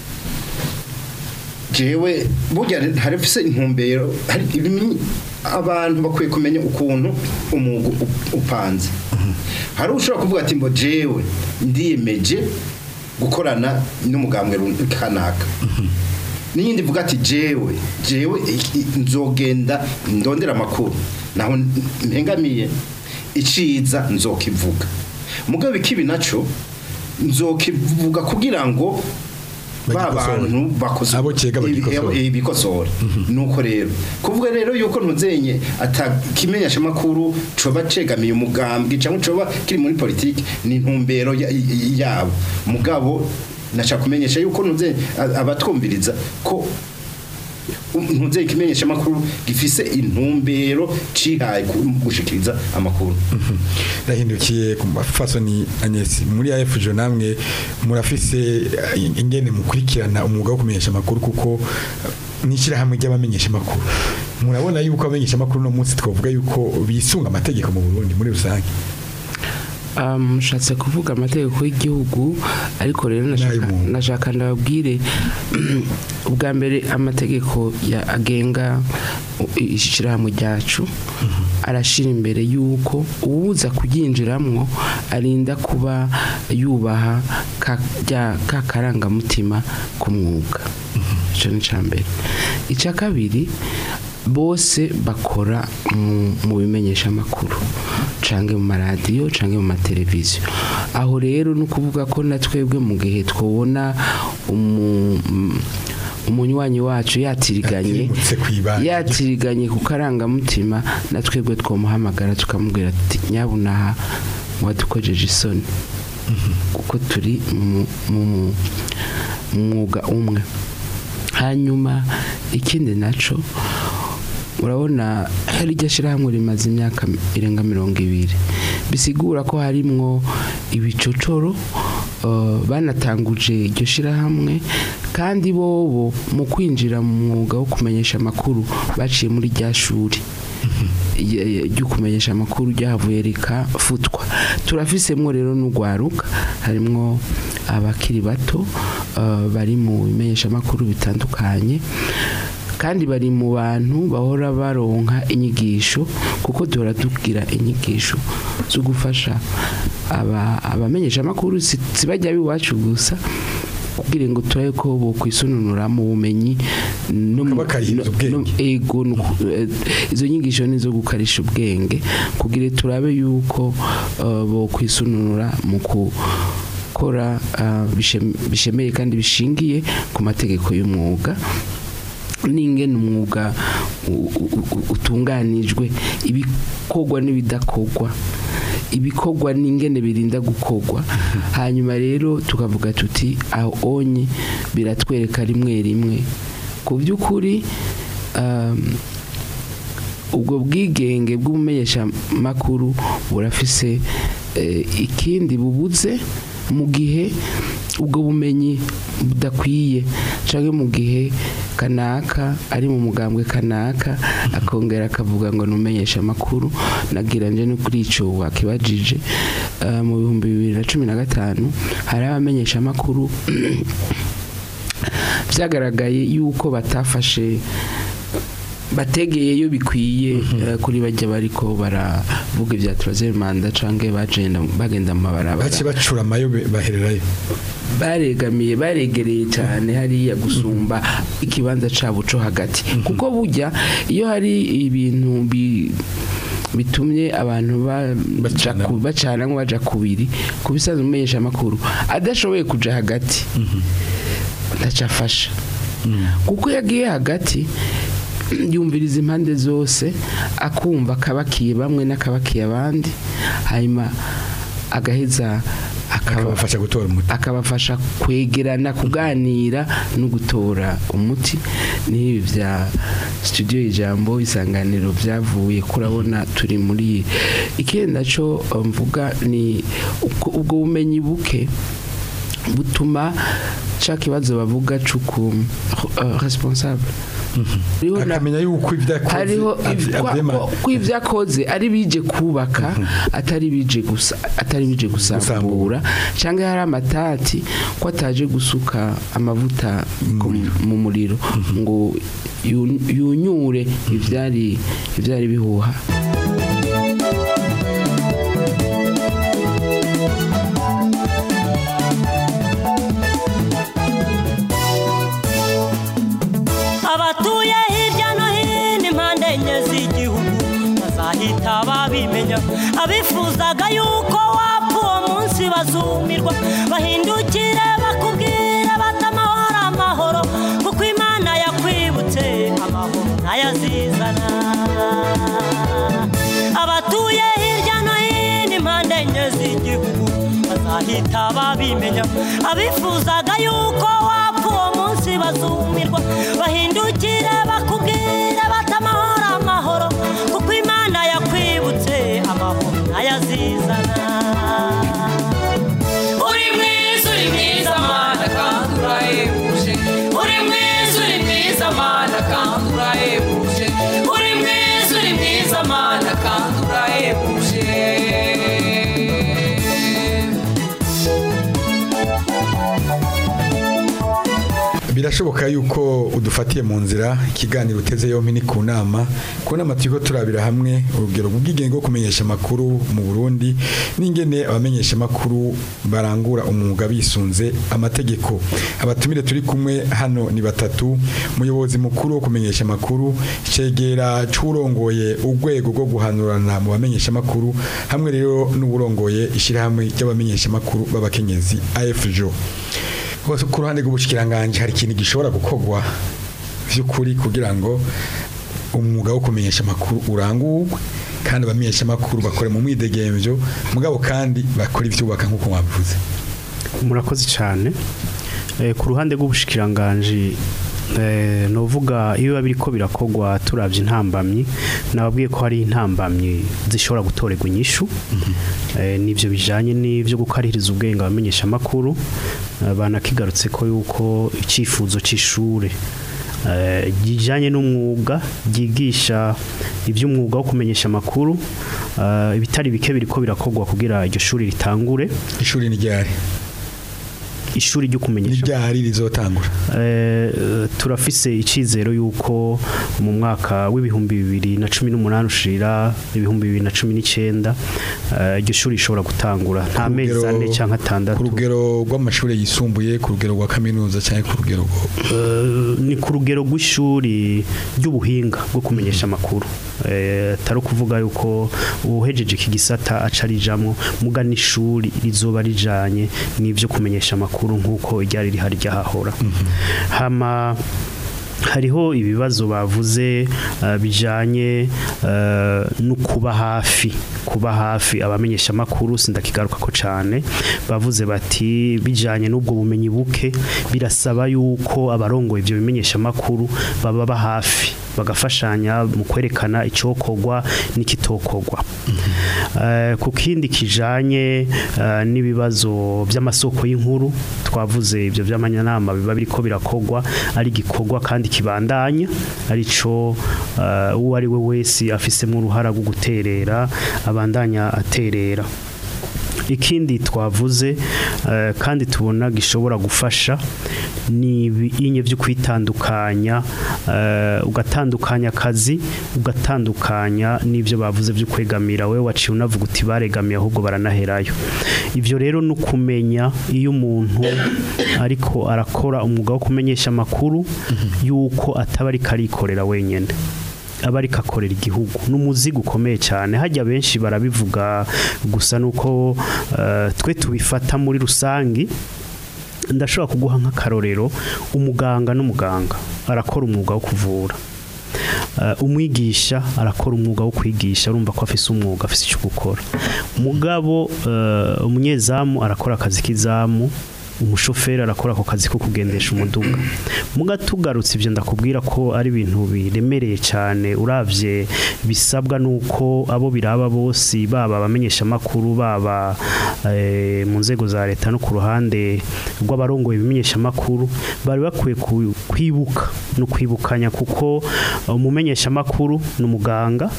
jewe burya hari fise intumbero hari ibimi- abantu bakwiye kumenya ukuntu umwuga up- upanze hari ushobora kuvuga ati mbo jewe ndiyemeje gukorana n'umugambwe run- kanaka n'iyindi ivuga ati jewe jewe i- i- nzogenda ndondera amakuru naho mpengamiye iciza nzokivuga mugabo ikibi naco nzokivuga kugira ngo ba Bagikosore. bantu bakoze Abo kega bagikosora. ibi- ibikosora nuko rero kuvuga rero yuko ntuzenye atakimenyesha makuru coba cegamiye umugambwe cyangwa coba kiri muri politiki ni intumbero ya- y- yabo mugabo nashaka kumenyesha yuko ntuzenye a- abatwumviriza ko ntuzenye ikimenyesha makuru gifise intumbero cihaye ku- gushikiriza amakuru ndahindukiye ku mafasoni Agnes muri AFJ namwe murafise eh, ingene mukurikirana umwuga wo kumenyesha amakuru kuko eh, n'ishyirahamwe ry'abamenyesha amakuru murabona yuko abamenyesha amakuru no munsi twavuga yuko bisunga amategeko mu Burundi muri rusange Um, nshatse kuvuga amategeko y'igihugu ariko rero nashaka- N'ay'umuntu. nashaka ndababwire ubwa mbere amategeko ya agenga ishyirahamwe ryacu arashira imbere yuko uwuza kuryinjiramwo arinda kuba yubaha ka rya- ka karangamutima k'umwuga icyo ni icya mbere icya kabiri bose bakora mu- mu bimenyesha amakuru canke mu maradiyo canke mu mateleviziyo aho rero ni ukuvuga ko na twebwe mu gihe twabona umu- mm, umunywanyi wacu yatiriganye Yatirimutse kw'ibanga. yatiriganye ku karangamutima na twebwe twamuhamagara tukamubwira ati nyabunaha wadukojeje isoni kuko turi mu mu- mu mwuga umwe hanyuma ikindi naco urabona hari iryo shyirahamwe rimaze imyaka irenga mirongo ibiri bisigura ko harimwo ibicocoro eh, banatanguje iryo shyirahamwe kandi bobo mu kwinjira mu mwuga wo kumenyesha amakuru baciye muri rya shuri y- y- ryo kumenyesha amakuru ryahavuye rikafutwa turafisemwo rero n'urwaruka harimwo abakiri bato eh, bari mu bimenyesha amakuru bitandukanye kandi bari mu bantu bahora baronka inyigisho kuko duhora tugira inyigisho zo gufasha aba- abamenyesha amakuru si si bajya b'iwacu gusa kugira ngo turabe ko bokwisununura mu bumenyi no mu- Bakabakariza no- ubwenge. no- ego no ku- eh, izo nyigisho ni izo gukarisha ubwenge kugira turabe yuko eh, bokwisununura mu gukora eh, bishem- bishemeye kandi bishingiye ku mategeko y'umwuga n'ingene umwuga u- u- u- utunganijwe ibikorwa n'ibidakorwa ibikorwa n'ingene birinda gukorwa hanyuma rero tukavuga tuti aho onye biratwereka rimwe rimwe ku by'ukuri um, ubwo bwigenge bw'ubumenyeshamakuru burafise eh, ikindi bubuze mu gihe ubwo bumenyi budakwiye cyangwa mu gihe kanaka ari mu mugambwe kanaka akongera akavuga ngo numenyesha amakuru nagira nje no kuri ico wakibajije eh, mu bihumbi bibiri na cumi na gatanu hari abamenyesha amakuru byagaragaye yuko batafashe bategeyeyo bikwiye eh, kuri bajya bariko baravuga ibya troisième manda canke bagenda bagenda mu mabarabara bace bacura amayo be- bahererayo baregamiye baregereye cyane hariya gusumba ikibanza cyabo cyo hagati kuko burya iyo hari ibintu bi bitumye abantu ba- baja Bacana. ku- bacana ngo baja kubiri ku bisanzwe umenyesha amakuru adashoboye kuja hagati ntacyo afasha kuko yagiye hagati yumviriza impande zose akumva akabakiye bamwe n'akabakiye abandi hanyuma agaheza akaba akabafasha gutora umuti akabafasha kwegerana kuganira no gutora umuti n'ibi bya studio ijambo isanganiro byavuye kurabona turi muri ikindi naco eh, mvuga ni uko- ubwo bumenyi buke butuma ca kibazo bavuga cuku uh, responsable Hariho na- akamenya yuko ibyo akoze hariho abyi- abyema- ko ibyo akoze ari bije kubaka atari bije gusa atari bije gusambura cyangwa hari amatati ko ataje gusuka amavuta ku- mu muriro ngo yu- yunyure ibyari ibyari bihuha abatuye hirya no hino impande enye z'igihugu bazahita babimenya abifuzaga yuko wapfa uwo munsi bazumirwa bahindukire bakubwire bati amahoro amahoro kuko imana yakwibutse amahoro ntayazizana abatuye hirya no hino impande enye z'igihugu bazahita babimenya abifuzaga yuko wapfa uwo munsi bazumirwa bahindukire bakubwire bati amahoro amahoro kuko imana yakwibutse amahoro ntayazizana uri mwiza uri mwiza mana kandi urahebuje uri mwiza uri mwiza mana kandi urahebuje uri mwiza uri mwiza mana kandi urahebuje birashoboka yuko udufatiye mu nzira ikiganiro uteze yompi ni ku nama ku nama turiko turabira hamwe urugero rw'ubwigenge bwo kumenyesha amakuru mu Burundi n'ingene abamenyesha amakuru barangura umwuga bisunze amategeko abatumire turi kumwe hano ni batatu umuyobozi mukuru wo kumenyesha amakuru cegera c'urongoye urwego rwo guhanurana mu bamenyesha amakuru hamwe rero n'uburongoye ishirahamwe ry'abamenyesha amakuru b'abakenyezi AFJO Bose ku ruhande rw'ubushikiranganje hari ikintu gishobora gukorwa vy'ukuri kugira ngo umwuga wo kumenyesha amakuru urangurwe kandi abamenyesha amakuru bakore mu mwidegemvyo mugabo kandi bakora ivyubaka nk'uko mwabivuze murakoze cyane Eh, ku ruhande rw'ubushikiranganji eh, novuga iyo biba biriko birakogwa turavye intambamyi nababwiye ko hari intambamyi zishobora gutorerwa inyishu Eh, nivyo bijanye n'ivyo gukaririza ubwenge abamenyesha amakuru Eh, banakigarutse ko yuko icifuzo c'ishure eh, kijanye n'umwuga ryigisha iby'umwuga wo kumenyesha amakuru eh, ibitari bike biriko birakogwa kugira iryo shuri ritangure ishuri ni ryari ishuri ryo ni kumenyesha ryari rizotangura Eh, turafise icizero yuko mu mwaka w'ibihumbi bibiri na cumi n'umunani ushira ibihumbi bibiri na cumi n'icenda eh, iryo shuri rishobora gutangura nta Ku mezi rugero- ane canke ku atandatu rugero rw'amashuri yisumbuye ku rugero rwa kaminuza cyangwa ku rugero rwo Eh, ni ku rugero rw'ishuri ry'ubuhinga bwo kumenyesha amakuru Eh, atari ukuvuga yuko uhejeje iki gisata aca arijamwo muga n'ishuri rizoba rijanye n'ivyo kumenyesha amakuru nk'uko ryari rihari ryahahora hama hariho ibibazo bavuze eh, bijanye eh, no kuba hafi kuba hafi abamenyesha amakuru sindakigaruka ko cyane bavuze bati bijanye n'ubwo bumenyi buke birasaba yuko abarongoye ibyo bimenyesha amakuru baba ba hafi bagafashanya mu kwerekana icyokorwa n'ikitokorwa Eh, ku kindi kijanye eh, n'ibibazo by'amasoko y'inkuru twavuze ibyo by'amanyanama biba biriko birakogwa ari gikorwa kandi kibandanya arico eh, uwo ari we wese afisemo uruhara rwo guterera abandanya aterera ikindi twavuze eh, kandi tubona gishobora gufasha ni ibinye byo kwitandukanya eh, ugatandukanya akazi ugatandukanya n'ibyo bavuze byo kwegamira we waciye unavuga uti baregamiye ahubwo baranaherayo ibyo rero ni ukumenya iyo umuntu ariko arakora umwuga wo kumenyesha amakuru yuko ataba ariko arikorera wenyine aba ariko akorera igihugu ni umuzigo ukomeye cyane hajya benshi barabivuga gusa nuko eh, twe tubifata muri rusangi ndashobora kuguha nk'akarorero umuganga n'umuganga arakora umwuga wo kuvura Uh, umwigisha arakora umwuga wo kwigisha urumva ko afise umwuga afise icyo gukora mugabo uh, umunyezamu arakora akazi k'izamu umushoferi arakora ako kazi ko kugendesha umuduga muga tugarutse ibyo ndakubwira ko ari ibintu biremereye cyane uravye bisabwa nuko abo biraba bose baba abamenyesha makuru baba eh, mu nzego za leta no ku ruhande rw'abarongoye ibimenyesha makuru bari bakwiye ku- kwibuka no kwibukanya kuko umumenyesha makuru ni umuganga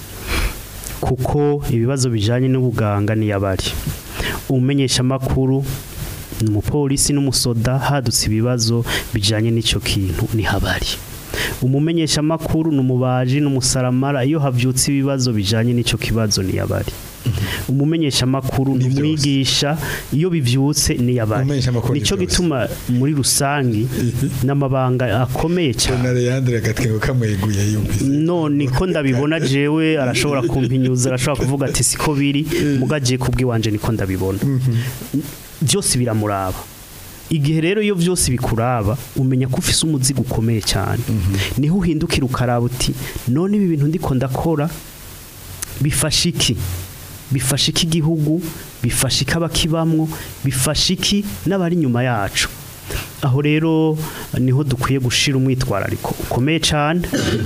kuko ibibazo bijanye n'ubuganga ni yabari umumenyesha makuru ni umupolisi n'umusoda hadutse ibibazo bijanye n'ico kintu ni habari umumenyesha makuru ni umubaji n'umusaramara iyo havyutse ibibazo bijanye n'ico kibazo ni yabari umumenyesha makuru ni Ni vyose. umwigisha iyo bivyutse ni yabari Umumenyeshamakuru ni nico vyose. gituma muri rusangi n'amabanga akomeye cyane na Leandre agatwengo kamweguye yumvise none ko ndabibona jewe arashobora kumpinyuza arashobora kuvuga ati siko biri mugagiye kubwiwanje niko ndabibona byose biramuraba igihe rero iyo byose bikuraba umenya ko ufise umuzigo ukomeye cyane niho uhindukira ukaraba uti none ibi bintu ndiko ndakora bifasha iki bifasha iki igihugu bifasha iki abakibamwo bifasha iki n'abari inyuma yacu aho rero niho dukwiye gushira umwitwarariko ukomeye cyane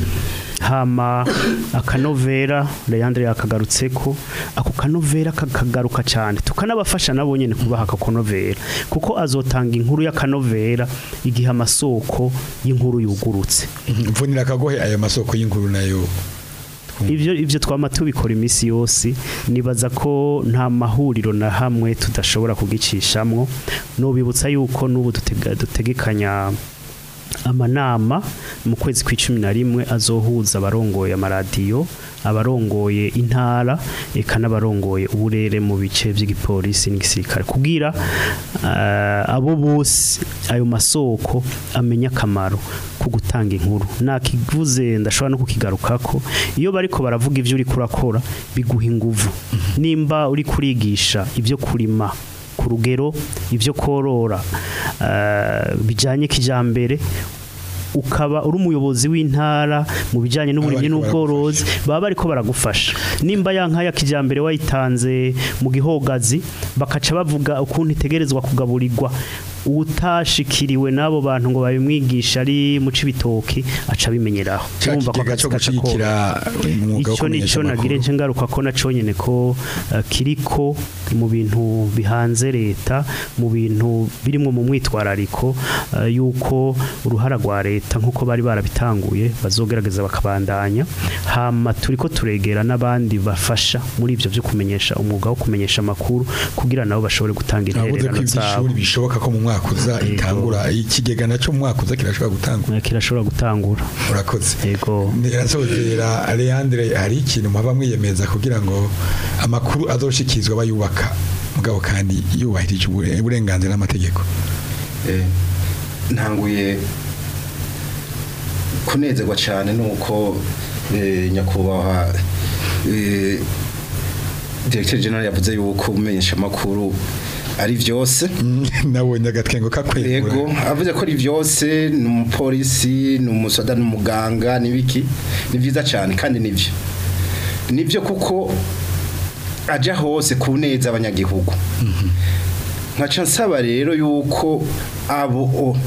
hama akanovera Leandre yakagarutse ko ako kanovera kakagaruka cyane tukanabafasha nabo nyene kubaha akakonovera kuko azotanga inkuru y'akanovera igihe amasoko y'inkuru yugurutse mvunira akagohe ayo masoko y'inkuru nayo ivyo ivyo twama tubikora imisi yose nibaza ko nta mahuriro na hamwe tudashobora kugicishamwo nobibutsa yuko n'ubu dutega- dutegekanya amanama mu kwezi kw'icumi na rimwe azohuza abarongoye amaradiyo abarongoye intara eka n'abarongoye uburere mu bice by'igipolisi n'igisirikare kugira eh, abo bose ayo masoko amenya akamaro ko gutanga inkuru nakivuze ndashobora no kukigarukako iyo bariko baravuga ivyo uri kurakora biguha inguvu nimba uri kurigisha ibyo kurima ku rugero ibyo korora eh, bijanye kijambere ukaba uri umuyobozi w'intara mu bijyanye n'uburimyi Bariko n'ubworozi baba bariko baragufasha nimba ya nka ya kijambere wayitanze mu gihogazi bakaca bavuga ukuntu itegerezwa kugaburirwa utashikiriwe n'abo bantu ngo babimwigisha ari mu cibitoki aca bimenyeraho ca Urumva ko kigega akazi cyo gaca koroha. gushigikira umwuga wo icyo ni kumenyesha cyo nagire amakuru nce ngaruka ko naco nyene ko eh, kiriko mu bintu bihanze leta mu bintu birimo mu mwitwarariko eh, yuko uruhara rwa leta nkuko bari barabitanguye bazogerageza bakabandanya hama turiko turegera n'abandi bafasha muri ivyo byo kumenyesha umwuga wo kumenyesha amakuru kugira nabo bashobore gutanga navuze ko intererano zabo iby'ishuri bishoboka ko mu mwaka uza Yego. itangura ikigega nacyo mu mwaka uza kirashobora gutangura Eh, kirashobora gutangura urakoze yego Nirasozera Leandre hari ikintu muhaba mwiyemeza kugira ngo amakuru azoshikirizwa bayubaka mugabo kandi yubahirije ubure- uburenganzira n'amategeko Eh, ntanguye kunezerwa cyane nuko eh, nyakubahwa eh, directeur general yavuze yuko umenyesha amakuru ari vyose nabonye agatwengo kakwegura yego avuze ko ari vyose ni umupolisi ni umusoda ni umuganga n'ibiki ni vyiza cyane kandi nivyo nivyo kuko aja hose ku neza abanyagihugu nkaca nsaba rero yuko abo o-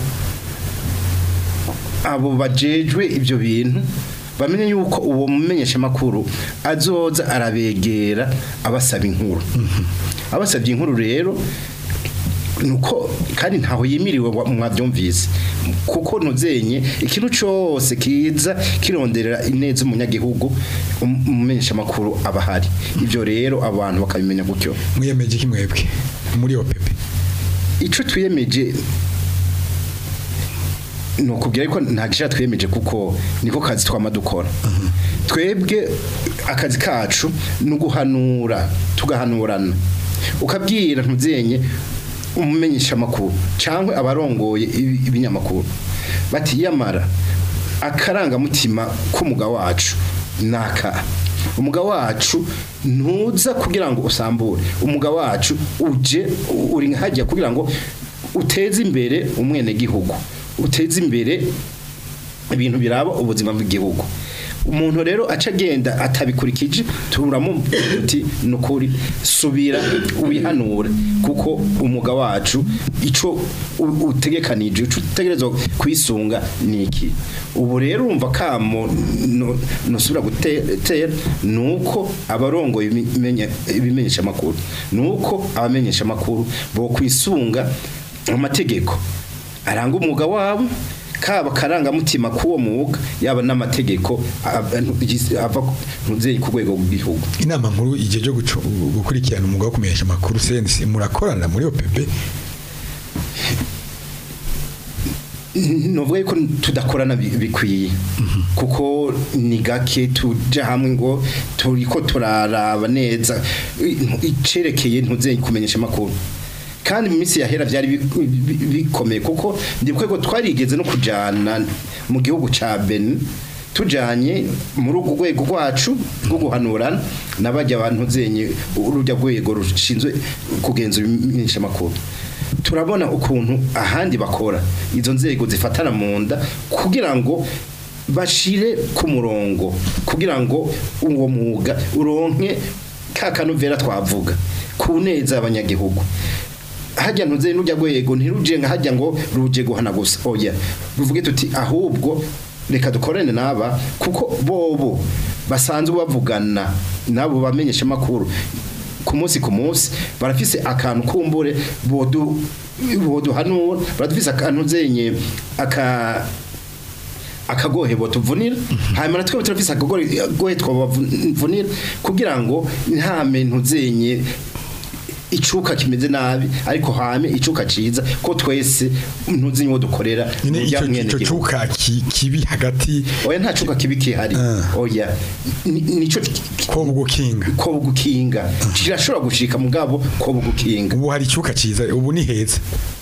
abo bajejwe ibyo bintu bamenye yuko uwo mumenyesha makuru azoza arabegera abasaba inkuru abasabye inkuru rero nuko kandi ntaho yimiriwe wa- mwabyumvise kuko nuzenye ikintu cyose kiza kironderera ineza umunyagihugu um- umumenyesha makuru aba ahari ibyo rero abantu bakabimenya gutyo mwiyemeje iki mwebwe muri OPP icyo twiyemeje ni ukubwira ko nta gishya twiyemeje kuko niko kazi twama dukora twebwe akazi kacu ni uguhanura tugahanurana ukabwira ntuzenye umumenyesha amakuru cyangwa abarongoye ibi- ibinyamakuru bati yamara akarangamutima k'umuga wacu ni aka umuga wacu ntuza kugira ngo usambure umuga wacu uje uri hajya kugira ngo uteze imbere umwenegihugu uteze imbere ibintu biraba ubuzima bw'igihugu umuntu rero aca agenda atabikurikije turamu uti nukuri subira wihanure kuko umuga wacu ico u- utegekanije ico utegerezwa kwisunga niki ubu rero urumva kamo no- nosubira gutera nuko abarongoye ibimenye- ibimenyesha makuru nuko abamenyesha makuru bo kwisunga amategeko aranga umwuga wabo kaba karangamutima k'uwo mwuga yaba n'amategeko ava ava ntuzeye ku rwego rw'igihugu inama nkuru igihe cyo gucu- gukurikirana umwuga wo kumenyesha amakuru sense murakorana muri OPB novuga yuko tudakorana bi- bikwiye kuko ni gake tuja hamwe ngo turiko turaraba neza i- icerekeye ntuzeye kumenyesha amakuru kandi mu minsi yahera byari bi- bi- bikomeye kuko ndibuka ko twarigeze no kujana mu gihugu ca Benin tujanye muri urwo rwego rwacu rwo guhanurana n'abajya abantu zenye urujya rwego rushinzwe kugenzura imenyesha amakuru turabona ukuntu ahandi bakora izo nzego zifatana mu nda kugira ngo bashire ku murongo kugira ngo uwo mwuga uronke ka kanovera twavuga ku neza abanyagihugu hajya ntuze n'ujya rwego ntiruje nka hajya ngo ruje guhana gusa oya ruvuge tuti ahubwo reka dukorane n'aba kuko bobo basanzwe bavugana nabo bamenyesha amakuru ku munsi ku munsi barafise akantu kumbure bodu boduhanura baradufise akantu zenye aka akagohe botuvunira hanyuma natwe turafise akagohe twabavunira kugira ngo nta muntu zenye icuka kimeze nabi ariko hame icuka ciza ko twese ntuzi nyo dukorera nyine mu icyo bya mwene icyo gihugu. cuka ki- kibi hagati oya nta cuka kibi kihari Ah. oya Ni- nico ko gukinga ko gukinga kirashobora gushika mugabo ko gukinga ubu hari icuka ciza ubu ni heza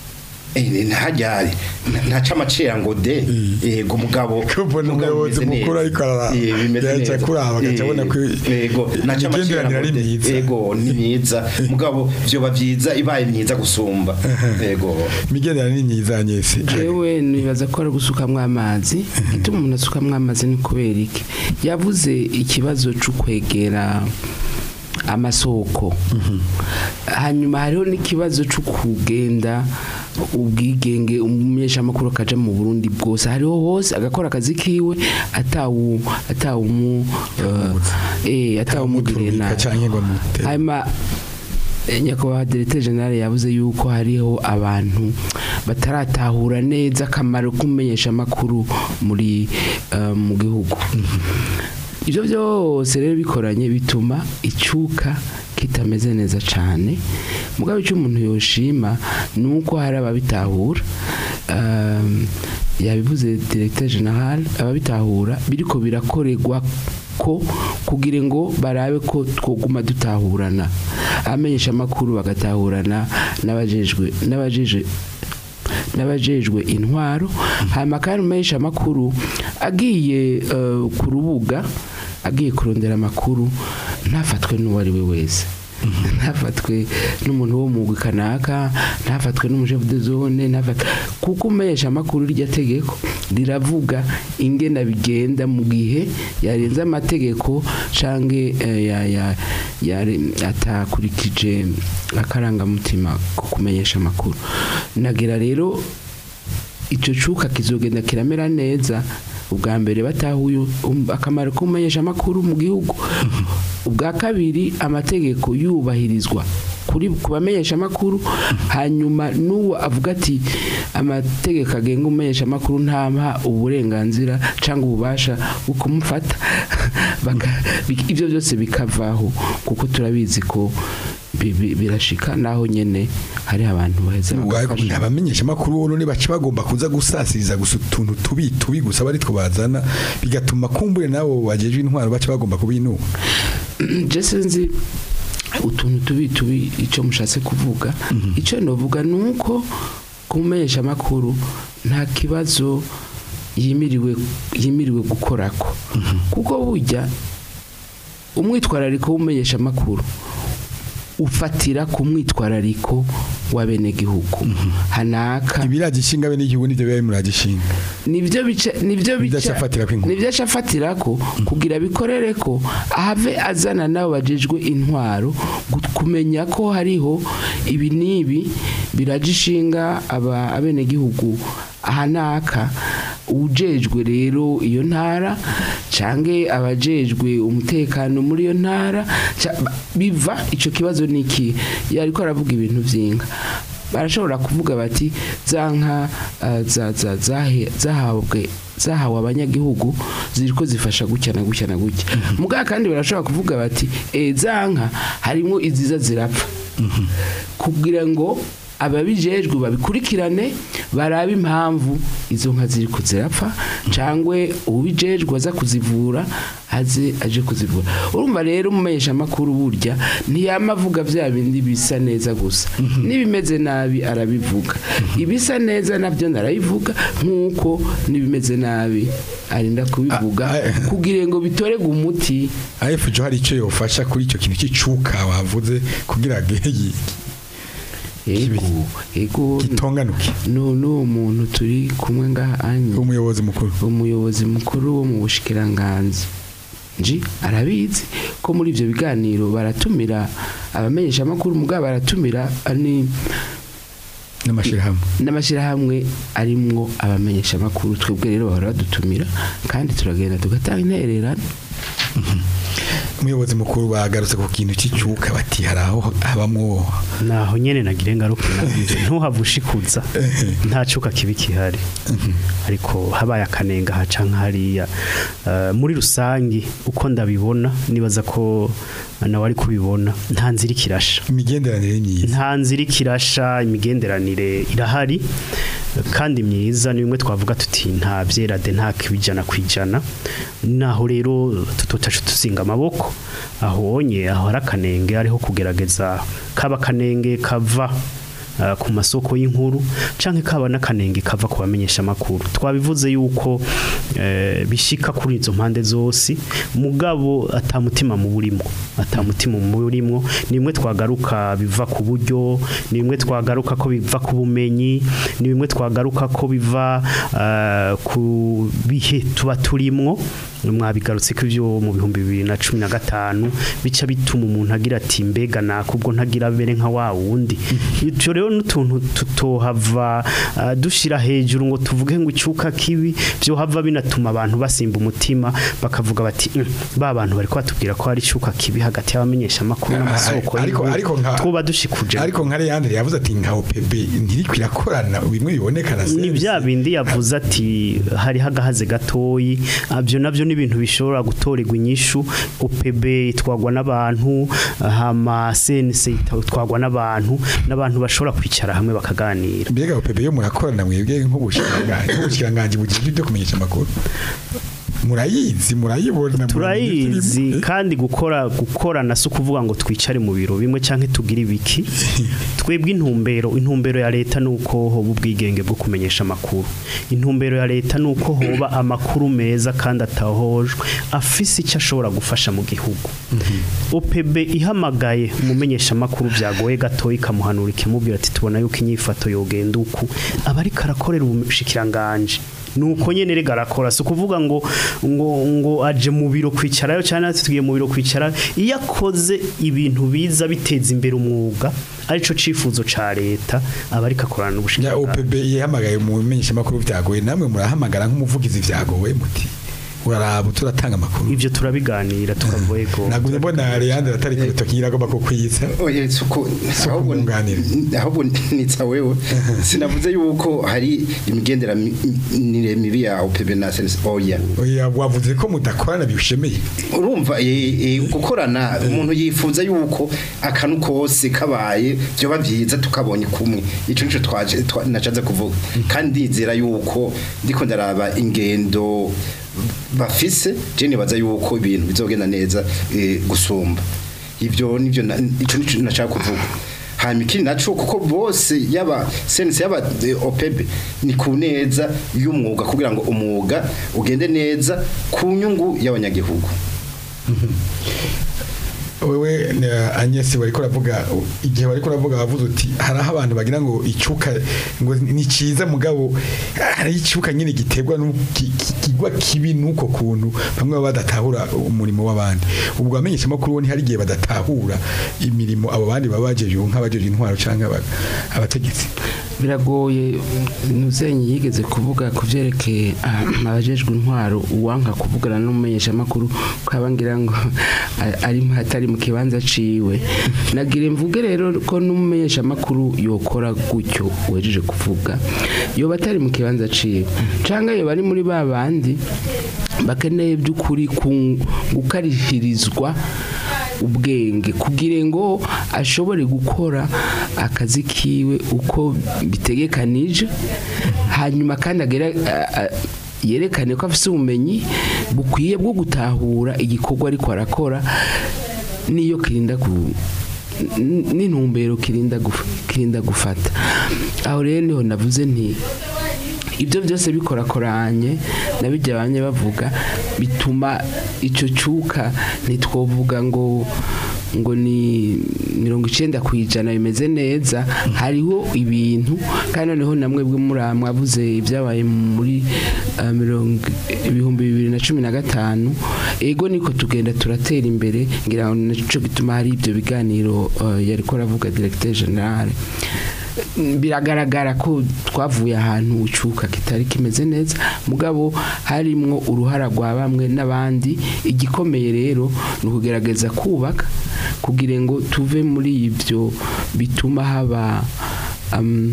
ntajyari ntaca amacera ngo de yego mugabo kubona mugabo umuyobozi bimeze mukuru neza. ariko arara Eh, bimeze yaca neza. kuraba agaca Eh, abona ko yego ntaca amacera imigenderanire ngo ari de. myiza yego ni myiza mugabo vyoba vyiza ibaye myiza gusumba yego imigenderanire ni myiza nyese jewe nibaza ko ari gusukamwo amazi ituma umuntu asukamwo amazi ni kubera iki yavuze ikibazo cyo kwegera amasoko hanyuma hariho n'ikibazo cyo kugenda ubwigenge umumenyeshamakuru akaja mu burundi bwose hariho hose agakora akazi kiwe atawu atawumu eh atawumugirira muturika nabi canke ngo mute hanyuma eh, nyakubahwa directeur general yavuze yuko hariho abantu bataratahura neza akamaro k'umumenyesha amakuru muri eh, mu gihugu ibyo byose rero bikoranye bituma icyuka kitameze neza cyane mugabo icyo umuntu yoshima ni uko hari ababitahura um, yabivuze directeur general ababitahura biriko birakorerwa ko kugira ngo barabe ko twoguma dutahurana abamenyesha amakuru bagatahurana n'abajejwe n'abajejwe n'abajejwe intwaro hanyuma kandi umumenyesha amakuru agiye eh, ku rubuga agiye kurondera amakuru ntafatwe n'uwo ari we wese ntafatwe n'umuntu wo mu kanaka ntafatwe n'umujefu de zone ntafatwe kuko umumenyesha amakuru rya tegeko riravuga ingena bigenda mu gihe yarenze amategeko canke eh, ya, ya, yare- atakurikije akarangamutima ko kumenyesha amakuru nagira rero icyo cuka kizogenda kiramera neza ubwa mbere batahuye um- akamaro k'umumenyesha amakuru mu gihugu ubwa kabiri amategeko yubahirizwa kuri ku bamenyesha amakuru hanyuma n'uwo avuga ati amategeko agenga umumenyesha amakuru ntampa uburenganzira cyangwa ububasha bwo kumufata Baka- bi- ibyo byose bikavaho kuko turabizi ko bi- bi- birashika naho nyene hari abantu baheza bagafasha. abamenyesha amakuru ubu baca bagomba kuza gusasiriza gusa utuntu tubi tubi gusa bari two bazana bigatuma kumbure nabo bagejwe intwaro baca bagomba kubinuba je sinzi utuntu tubi tubi icyo mushatse kuvuga icyo novuga ni uko kumenyesha amakuru nta kibazo yimiriwe yimiriwe gukorako kuko burya umwitwarariko w'umumenyesha amakuru ufatira ku mwitwarariko w'abenegihugu hanaka ibiragishinga bene igihugu nivyo biba muragishinga nivyo bice nivyo Nivyo bica acafatirako inkuru. nivyo acafatirako kugira bikorere ko ahave azana nabo bajejwe intwaro gu- kumenya ko hariho ibi nibi biragishinga aba abenegihugu ahanaka ujejwe rero iyo ntara cange abajejwe umutekano muri iyo ntara ca- ba- biva ico kibazo niki yariko aravuga ibintu vyinga barashobora kuvuga bati za nka uh, za- za- zahe- zahabwe zahawe abanyagihugu ziriko zifasha gutya na gutya na gutya mugabo kandi barashobora kuvuga bati e, za nka harimo iziza zirapfa kugira ngo ababijejwe babikurikirane barabe impamvu izo nka ziri kuzirapfa cangwe ubijejwe aza kuzivura aze aje kuzivura urumva rero umumenyesha makuru burya ntiyama avuga vya bindi bisa neza gusa n'ibimeze nabi arabivuga ibisa neza navyo narabivuga nk'uko n'ibimeze nabi arinda kubivuga Ah, ah, kugira ngo bitorege umuti ayefujo hari icyo yofasha kuri icyo kintu cy'icuka wavuze kugira ngo ego ego gitonganuke nu- n'uwo muntu turi kumwe ngaha anye umuyobozi mukuru umuyobozi mukuru wo mu bushikiranganzi nji arabizi ko muri ivyo biganiro baratumira abamenyesha amakuru mugabo baratumira ani n'amashyirahamwe n'amashyirahamwe arimwo abamenyesha amakuru twebwe rero bahora badutumira kandi turagenda tugatanga intererano umuyobozi mukuru bagarutse ku kintu cy'icuka bati hari aho habamwo naho nyene nagira ingaruka nabyo ntuhava ushikuza nta cuka kibi kihari ariko habaye akanenga haca nk'hariya Eh, muri rusangi uko ndabibona nibaza ko nawe ari kubibona nta nzira ikirasha imigenderanire myiza nta nzira ikirasha imigenderanire irahari kandi myiza ni bimwe twavuga tuti nta byerade nta kibijana ku ijana naho rero tutotacu tuzinga amaboko ahonye aho hari akanenge ariho kugerageza kaba akanenge kava uh, ku masoko y'inkuru canke kaba n'akanenge kava ku bamenyesha makuru twabivuze yuko eh, bishika kuri izo mpande zose mugabo atamutima mu burimo atamutima mu burimo nimwe twagaruka biva ku buryo nimwe twagaruka ko biva ku bumenyi ni bimwe twagaruka ko biva uh, ku bihe tuba turimwo mwabigarutse ko ibyo mu bihumbi bibiri na cumi na gatanu bica bituma umuntu agira ati mbega nakubwo ntagira bere nka wa wundi ibyo rero n'utuntu tutohava uh, dushira hejuru ngo tuvuge ngo icyuka kibi byo hava binatuma abantu basimba umutima bakavuga bati "Mm, ba bantu bari batubwira ko hari icyuka kibi hagati y'abamenyesha amakuru n'amasoko ariko y'inkuru." ariko nka twuba dushikuje ariko nka Leandre yavuze ati nka OPB ntiriko irakorana bimwe biboneka na ni bya bindi yavuze ati hari hagahaze gatoyi abyo nabyo ni ibintu bishobora gutorerwa inyishu UPB itwagwa n'abantu hama CNC itwagwa n'abantu n'abantu bashobora kwicara hamwe bakaganira mbega OPB yo murakorana mwebwe nk'ubushikiranganje nk'ubushikiranganje bugiye byo kumenyesha amakuru murayizi murayibona turayizi kandi gukora gukorana si ukuvuga ngo twicare mu biro bimwe cyangwa tugire ibiki twebwe intumbero intumbero ya leta ni uko hoba ubwigenge bwo kumenyesha amakuru intumbero ya leta ni uko hoba amakuru meza kandi atahojwe afise icyo ashobora gufasha mu gihugu OPB ihamagaye umumenyesha amakuru byagoye gato ikamuhanura ikimubwira ati tubona yuko inyifato yogenda uku aba ariko arakorera ubushikiranganje nuko nyene rega arakora si ukuvuga ngo ngo ngo aje mu biro kwicarayo cyane ati tugiye mu biro kwicara iyo akoze ibintu biza biteza imbere umwuga arico cifuzo ca leta aba ariko akorana ya n'ubushikiranganje OPB yihamagaye mu menyesha amakuru byagoye namwe murahamagara nk'umuvugizi vyagowe muti uraraba turatanga amakuru ivyo turabiganira tukavuga ego nagumye mbona Leandre atari ku rutoki nyiragomba kukwitsa oya suko ahubwo kumwunganira. ahubwo nitsa wewe sinavuze yuko hari imigenderanire mibi ya OPB na sense oya oya wavuze ko mudakorana bishemeye urumva eh, eh, gukorana umuntu yifuza yuko akanu kose kabaye byoba byiza tukabonye kumwe ico nico twaje twa- nacaze kuvuga kandi ndizera yuko ndiko ndaraba ingendo bafise je nibaza yuko ibintu bizogenda neza eh, gusumba ibyo nivyo na- ico nico nashaka kuvuga hanyuma ikindi naco kuko bose yaba sense yaba eh, OPEB ni ku neza y'umwuga kugira ngo umwuga ugende neza ku nyungu y'abanyagihugu wewe na Agnes bariko ravuga igihe bariko ravuga bavuze uti hari aho abantu bagira ngo icuka ngo ni ciza mugabo hari icuka nyine giterwa n'ikigwa kibi nuko kuntu bamwe baba badatahura umurimo w'abandi ubwo bamenyesha amakuru bo ntihari igihe badatahura imirimo abo bandi baba bajeje nk'abajeje intwaro canke aba- abategetsi biragoye nuzenyi yigeze kuvuga ku byerekeye ah, abajejwe intwaro uwanka kuvugana n'umumenyeshamakuru ko abangira ngo a- ari atari mu kibanza ciwe nagira mvuge rero ko n'umumenyeshamakuru yokora gutyo wejeje kuvuga yoba atari mu kibanza ciwe canga yoba ari muri ba bandi bakeneye by'ukuri ku- gukarihirizwa ubwenge kugira ngo ashobore gukora akazi kiwe uko bitegekanije hanyuma kandi agera a- a- yerekane ko afite ubumenyi bukwiye bwo gutahura igikorwa ariko arakora n'iyo kirinda ku n- n'intumbero kirinda guf- kirinda gufata aho rero niho navuze nti ibyo byose bikorakoranye nabijya bamwe bavuga bituma icyo cyuka ntitwovuga ngo ngo ni mirongo icyenda ku ijana bimeze neza hariho ibintu kandi noneho namwe bwe muri mwavuze ibyabaye muri ah, mirongo ibihumbi bibiri na cumi na gatanu ego niko tugenda turatera imbere ngira ngo nicyo gituma hari ibyo biganiro ah, yari ko aravuga directeur general biragaragara ko twavuye ahantu ucuka kitari kimeze neza mugabo harimwo uruhara rwa bamwe n'abandi igikomeye rero ni ukugerageza kubaka kugira ngo tuve muri ibyo bituma haba um,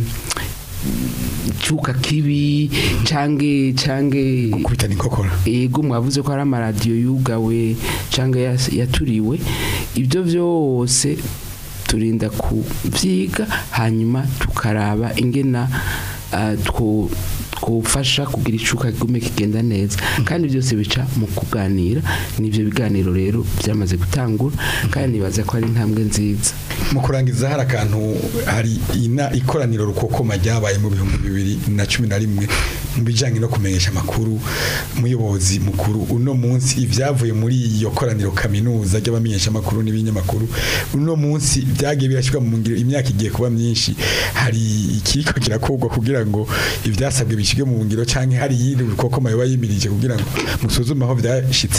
icuka kibi cange cange kubitana inkokora ego mwavuze ko hari amaradiyo yugawe cyangwa yas- yaturiwe ibyo byose turinda kubyiga hanyuma tukaraba ingena ah, two- twofasha kugira icuka kigume kigenda neza kandi byose bica mu kuganira n'ibyo biganiro rero byamaze gutangura kandi nibaza ko ari intambwe nziza mu kurangiza hari akantu hari ina ikoraniro rukokoma ryabaye mu bihumbi bibiri na cumi na rimwe mu bijyanye no kumenyesha amakuru umuyobozi mukuru uno munsi ibyavuye muri iyo koraniro kaminuza ry'abamenyesha amakuru n'ibinyamakuru uno munsi byagiye birashyirwa mu ngiro imyaka igiye kuba myinshi hari ikiko kirakorwa kugira ngo ibyasabwe bishyirwe mu ngiro cyangwa hari iyindi rukokoma yoba yimirije kugira ngo musuzume aho byashyitse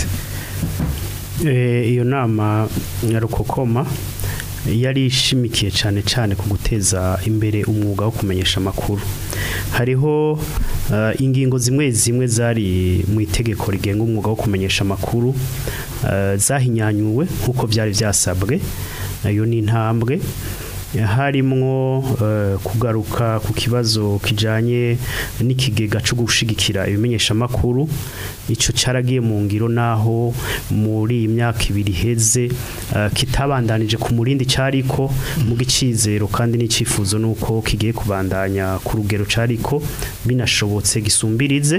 Eh, iyo nama ya rukokoma yari ishimikiye cyane cyane ku guteza imbere umwuga wo kumenyesha amakuru hariho eh, ingingo zimwe zimwe zari mu itegeko rigenga umwuga wo kumenyesha amakuru eh, zahinyanyuwe nk'uko byari byasabwe iyo ni intambwe harimwo eh, kugaruka ku kibazo kijanye n'ikigega cyo gushigikira ibimenyeshamakuru ico caragiye mu ngiro naho muri iyi myaka ibiri iheze eh, kitabandanije ku murindi cariko mu gicizero kandi n'icifuzo nuko kigiye kubandanya ku rugero cariko binashobotse gisumbirize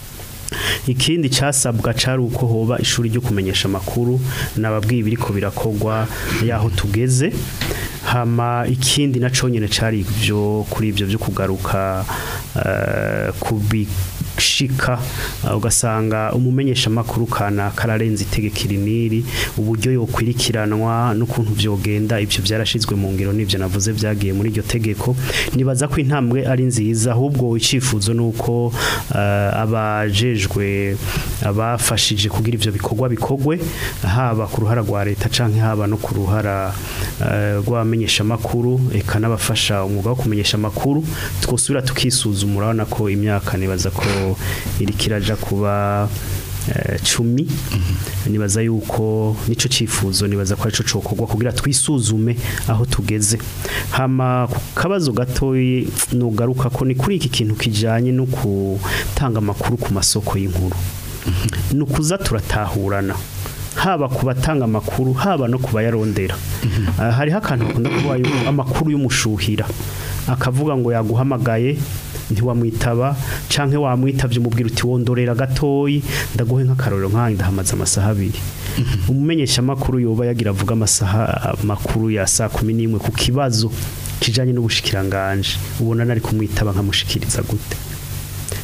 ikindi cyasabwa cari uko hoba ishuri ryo kumenyesha amakuru nababwiye ibiriko birakogwa yaho tugeze hama ikindi naco nyene cari ivyo kuri ivyo byo kugaruka eh, kubishika eh, ugasanga umumenyesha amakuru kana kararenze itegeko iriniri uburyo yokwirikiranwa n'ukuntu vyogenda ivyo byarashizwe mu ngiro n'ivyo navuze vyagiye muri iryo tegeko nibaza ko intambwe ari nziza ahubwo icifuzo nuko eh, abajejwe abafashije kugira ivyo bikorwa bikogwe haba ku ruhara rwa leta canke haba no ku ruhara eh, rw'abamenyesha amakuru eka n'abafasha umwuga wo kumenyesha amakuru twosubira tukisuzuma urabona ko imyaka nibaza ko iri kiraja kuba eh, cumi nibaza yuko nico cifuzo nibaza ko arico cokorwa kugira twisuzume aho tugeze hama ku kabazo gatoyi nugaruka ko ni kuri iki kintu kijanye no gutanga amakuru ku masoko y'inkuru ni ukuza turatahurana haba ku batanga amakuru haba no ku bayarondera Ah, hariho akantu bakunda kuba yuko amakuru y'umushuhira akavuga ngo yaguhamagaye ntiwamwitaba canke wamwitavye umubwira uti wondorera gatoyi ndaguhe nk'akarorero nkanjye ndahamaze amasaha abiri umumenyesha amakuru yoba yagira avuga amasaha makuru ya saa kumi n'imwe ku kibazo kijanye n'ubushikiranganje ubona nari kumwitaba nkamushikiriza gute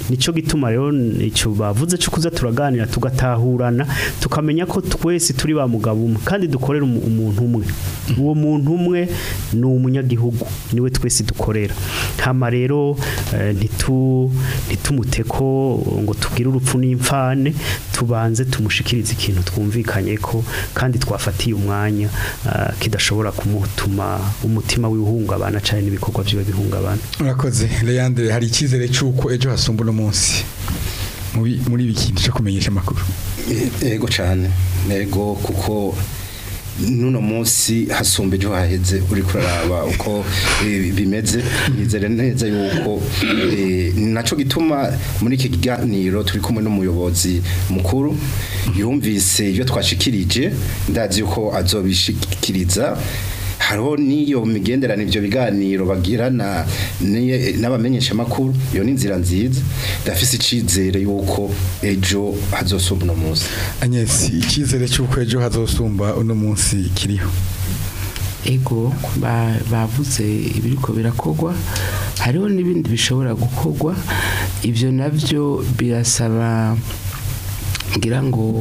nico gituma rero icyo bavuze cyo kuza turaganira tugatahurana tukamenya ko twese turi ba mugabo umwe kandi dukorera umu- umuntu umwe uwo muntu umwe ni umunyagihugu niwe twese dukorera hama rero eh, ntitu ntitumute ko ngo tubwire urupfu n'imfane tubanze tumushikirize ikintu twumvikanye ko kandi twafatiye umwanya ah, kidashobora kumutuma umutima wihungabana cyane n'ibikorwa byiwe bihungabana urakoze leandre hari icyizere cy'uko ejo hasumba uno munsi muri muri ibi kintu cyo kumenyesha amakuru ego cyane ego kuko nuno munsi hasumba ejo haheze uri kuraraba uko eh, bimeze nizere neza yuko eh, naco gituma muri iki kiganiro turi kumwe n'umuyobozi mukuru yumvise ibyo twashikirije ndazi yuko azobishikiriza hariho n'iyo migenderano ibyo biganiro bagirana n'iye- n'abamenyeshamakuru iyo ni inzira nziza ndafise icizere yuko ejo hazosumba uno munsi Agnes icyizere cy'uko ejo hazosumba uno munsi kiriho ego ba- bavuze ibiriko birakogwa hariho n'ibindi bishobora gukogwa ibyo nabyo birasaba ngira ngo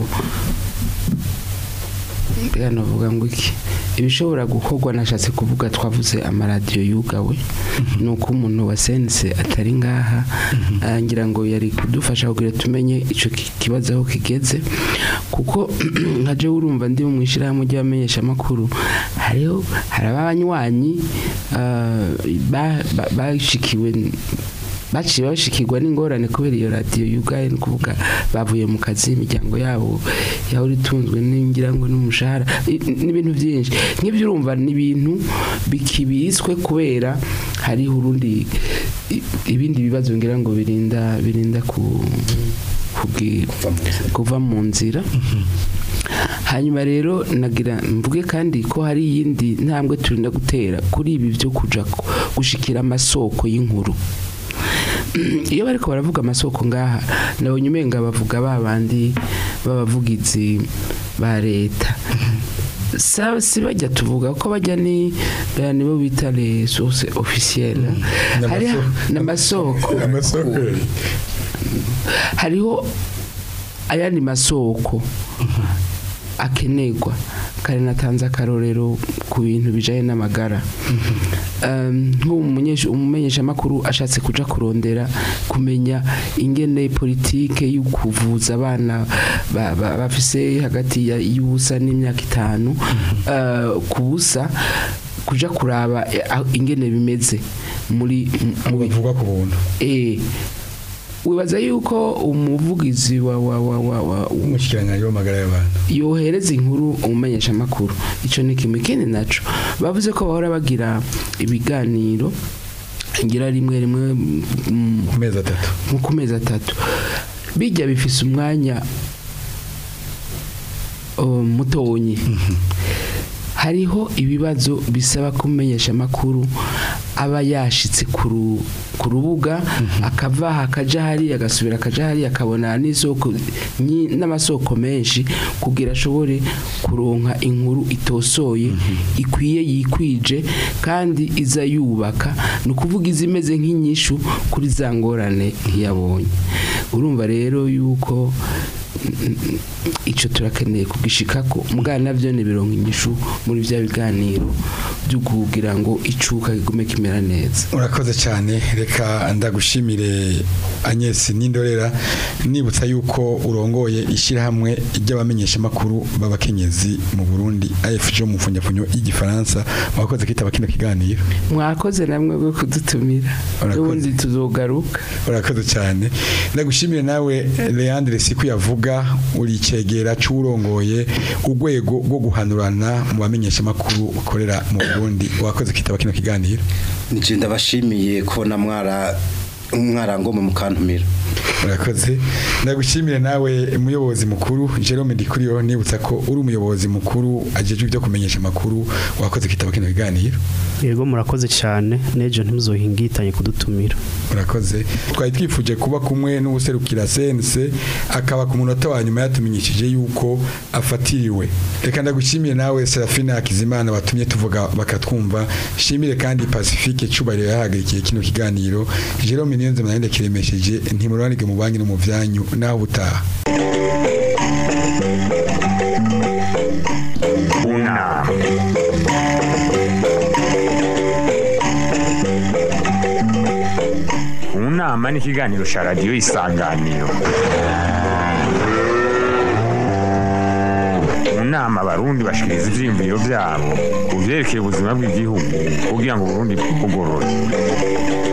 mbega navuga ngo iki ibishobora gukorwa nashatse kuvuga twavuze amaradiyo yugawe ni uko umuntu wa sense atari ngaha ah, ngira ngo yari kudufasha kugira tumenye icyo ki- kibazo aho kigeze kuko nka je urumva ndi mu ishyirahamwe ry'abamenyeshamakuru hariho hari abanywanyi ah, ba- ba- bashikiwe baciye bashikirwa n'ingorane kubera iyo radiyo yugaye ni ukuvuga bavuye mu kazi imiryango yabo yahora itunzwe n'ingira ngo n'umushahara i- n'ibintu byinshi nk'ibyo urumva ni ibintu bikibiswe kubera hariho urundi i- ibindi bibazo ngira ngo birinda birinda ku kugi- Kuva mu nzira. kuva mu nzira hanyuma rero nagira mvuge kandi ko hari iyindi ntambwe turinda gutera kuri ibi byo kuja ku- gushikira amasoko y'inkuru iyo bariko baravuga amasoko ngaha nabonye umenga bavuga ba bandi b'abavugizi ba leta Sa- si bajya tuvuga ko bajya ni baya nibo bita les sources officielles hariho n'amasoko amasoko hariho ayandi masoko akenerwa kare natanze akarorero ku bintu bijanye n'amagara Um, nk'umumenyesha umumenyeshamakuru ashatse kuja kurondera kumenya ingene politike y'ukuvuza abana ba- ba- bafise hagati ya- y'ubusa n'imyaka itanu uh, ku busa kuja kuraba eh, aho- ingene bimeze muri mu- mu bavugwa ku buntu Eh, wibaza yuko umuvugizi wa wa wa wa, wa umushyikiranganje w'amagara y'abantu yohereza inkuru umumenyesha makuru ico ni kimwe ikindi naco bavuze ko bahora bagira ibiganiro ngira rimwe rimwe mm, ku mezi atatu nko ku mezi atatu bijya bifise umwanya uh, mutonyi hariho ibibazo bisaba kumenyesha amakuru aba yashitse ku ru- ku rubuga akava aha akaja hariya agasubira akaja hariya akabona n'isoko nyi- n'amasoko menshi kugira ashobore kuronka inkuru itosoye ikwiye yikwije kandi iza yubaka ni ukuvuga iza imeze nk'inyishu kuri za ngorane yabonye urumva rero yuko icyo turakeneye kugishikako mugana nabyo ni birongo inyishu muri bya biganiro byo kugira ngo icuka kigume kimera neza urakoze cyane reka ndagushimire Agnes n'indorera nibutsa yuko urongoye ishyirahamwe ry'abamenyeshamakuru b'abakenyezi mu Burundi AFJ mu mfunyafunyo y'igifaransa mwakoze kwitaba kino kiganiro mwakoze namwe bwo kudutumira Urakoze. n'ubundi tuzogaruka urakoze cyane ndagushimire nawe Leandre Siku yavuga uri icegera cy'urongoye urwego rwo guhanurana mu bamenyeshamakuru ukorera mu Burundi wakoze kwitaba kino kiganiro nije ndabashimiye kubona mwara mwarangomwe mukantumira urakoze ndagushimire nawe umuyobozi mukuru Jerome Dikuriyo nibutsa ko uri umuyobozi mukuru ajejwe ibyo kumenyesha amakuru wakoze kwitaba kino kiganiro yego murakoze cyane n'ejo ntimuzohingitanye kudutumira urakoze twari twifuje kuba kumwe n'ubuserukira sense akaba ku munota wa nyuma yatumenyesheje yuko afatiriwe reka ndagushimire nawe Serafina Hakizimana watumye tuvuga bakatwumva shimire kandi Pacifique Cubahiro yahagarikiye kino kiganiro Jerome niyo nzima nari kiremesheje ntimurubanike mu banki no mu vyanyu naho butaha unama unama ni ikiganiro cya radiyo isanganiro mu nama abarundi bashikiriza ivyiyumviro vyabo ku vyerekeye ubuzima bw'igihugu kugira ngo uburundi bugorore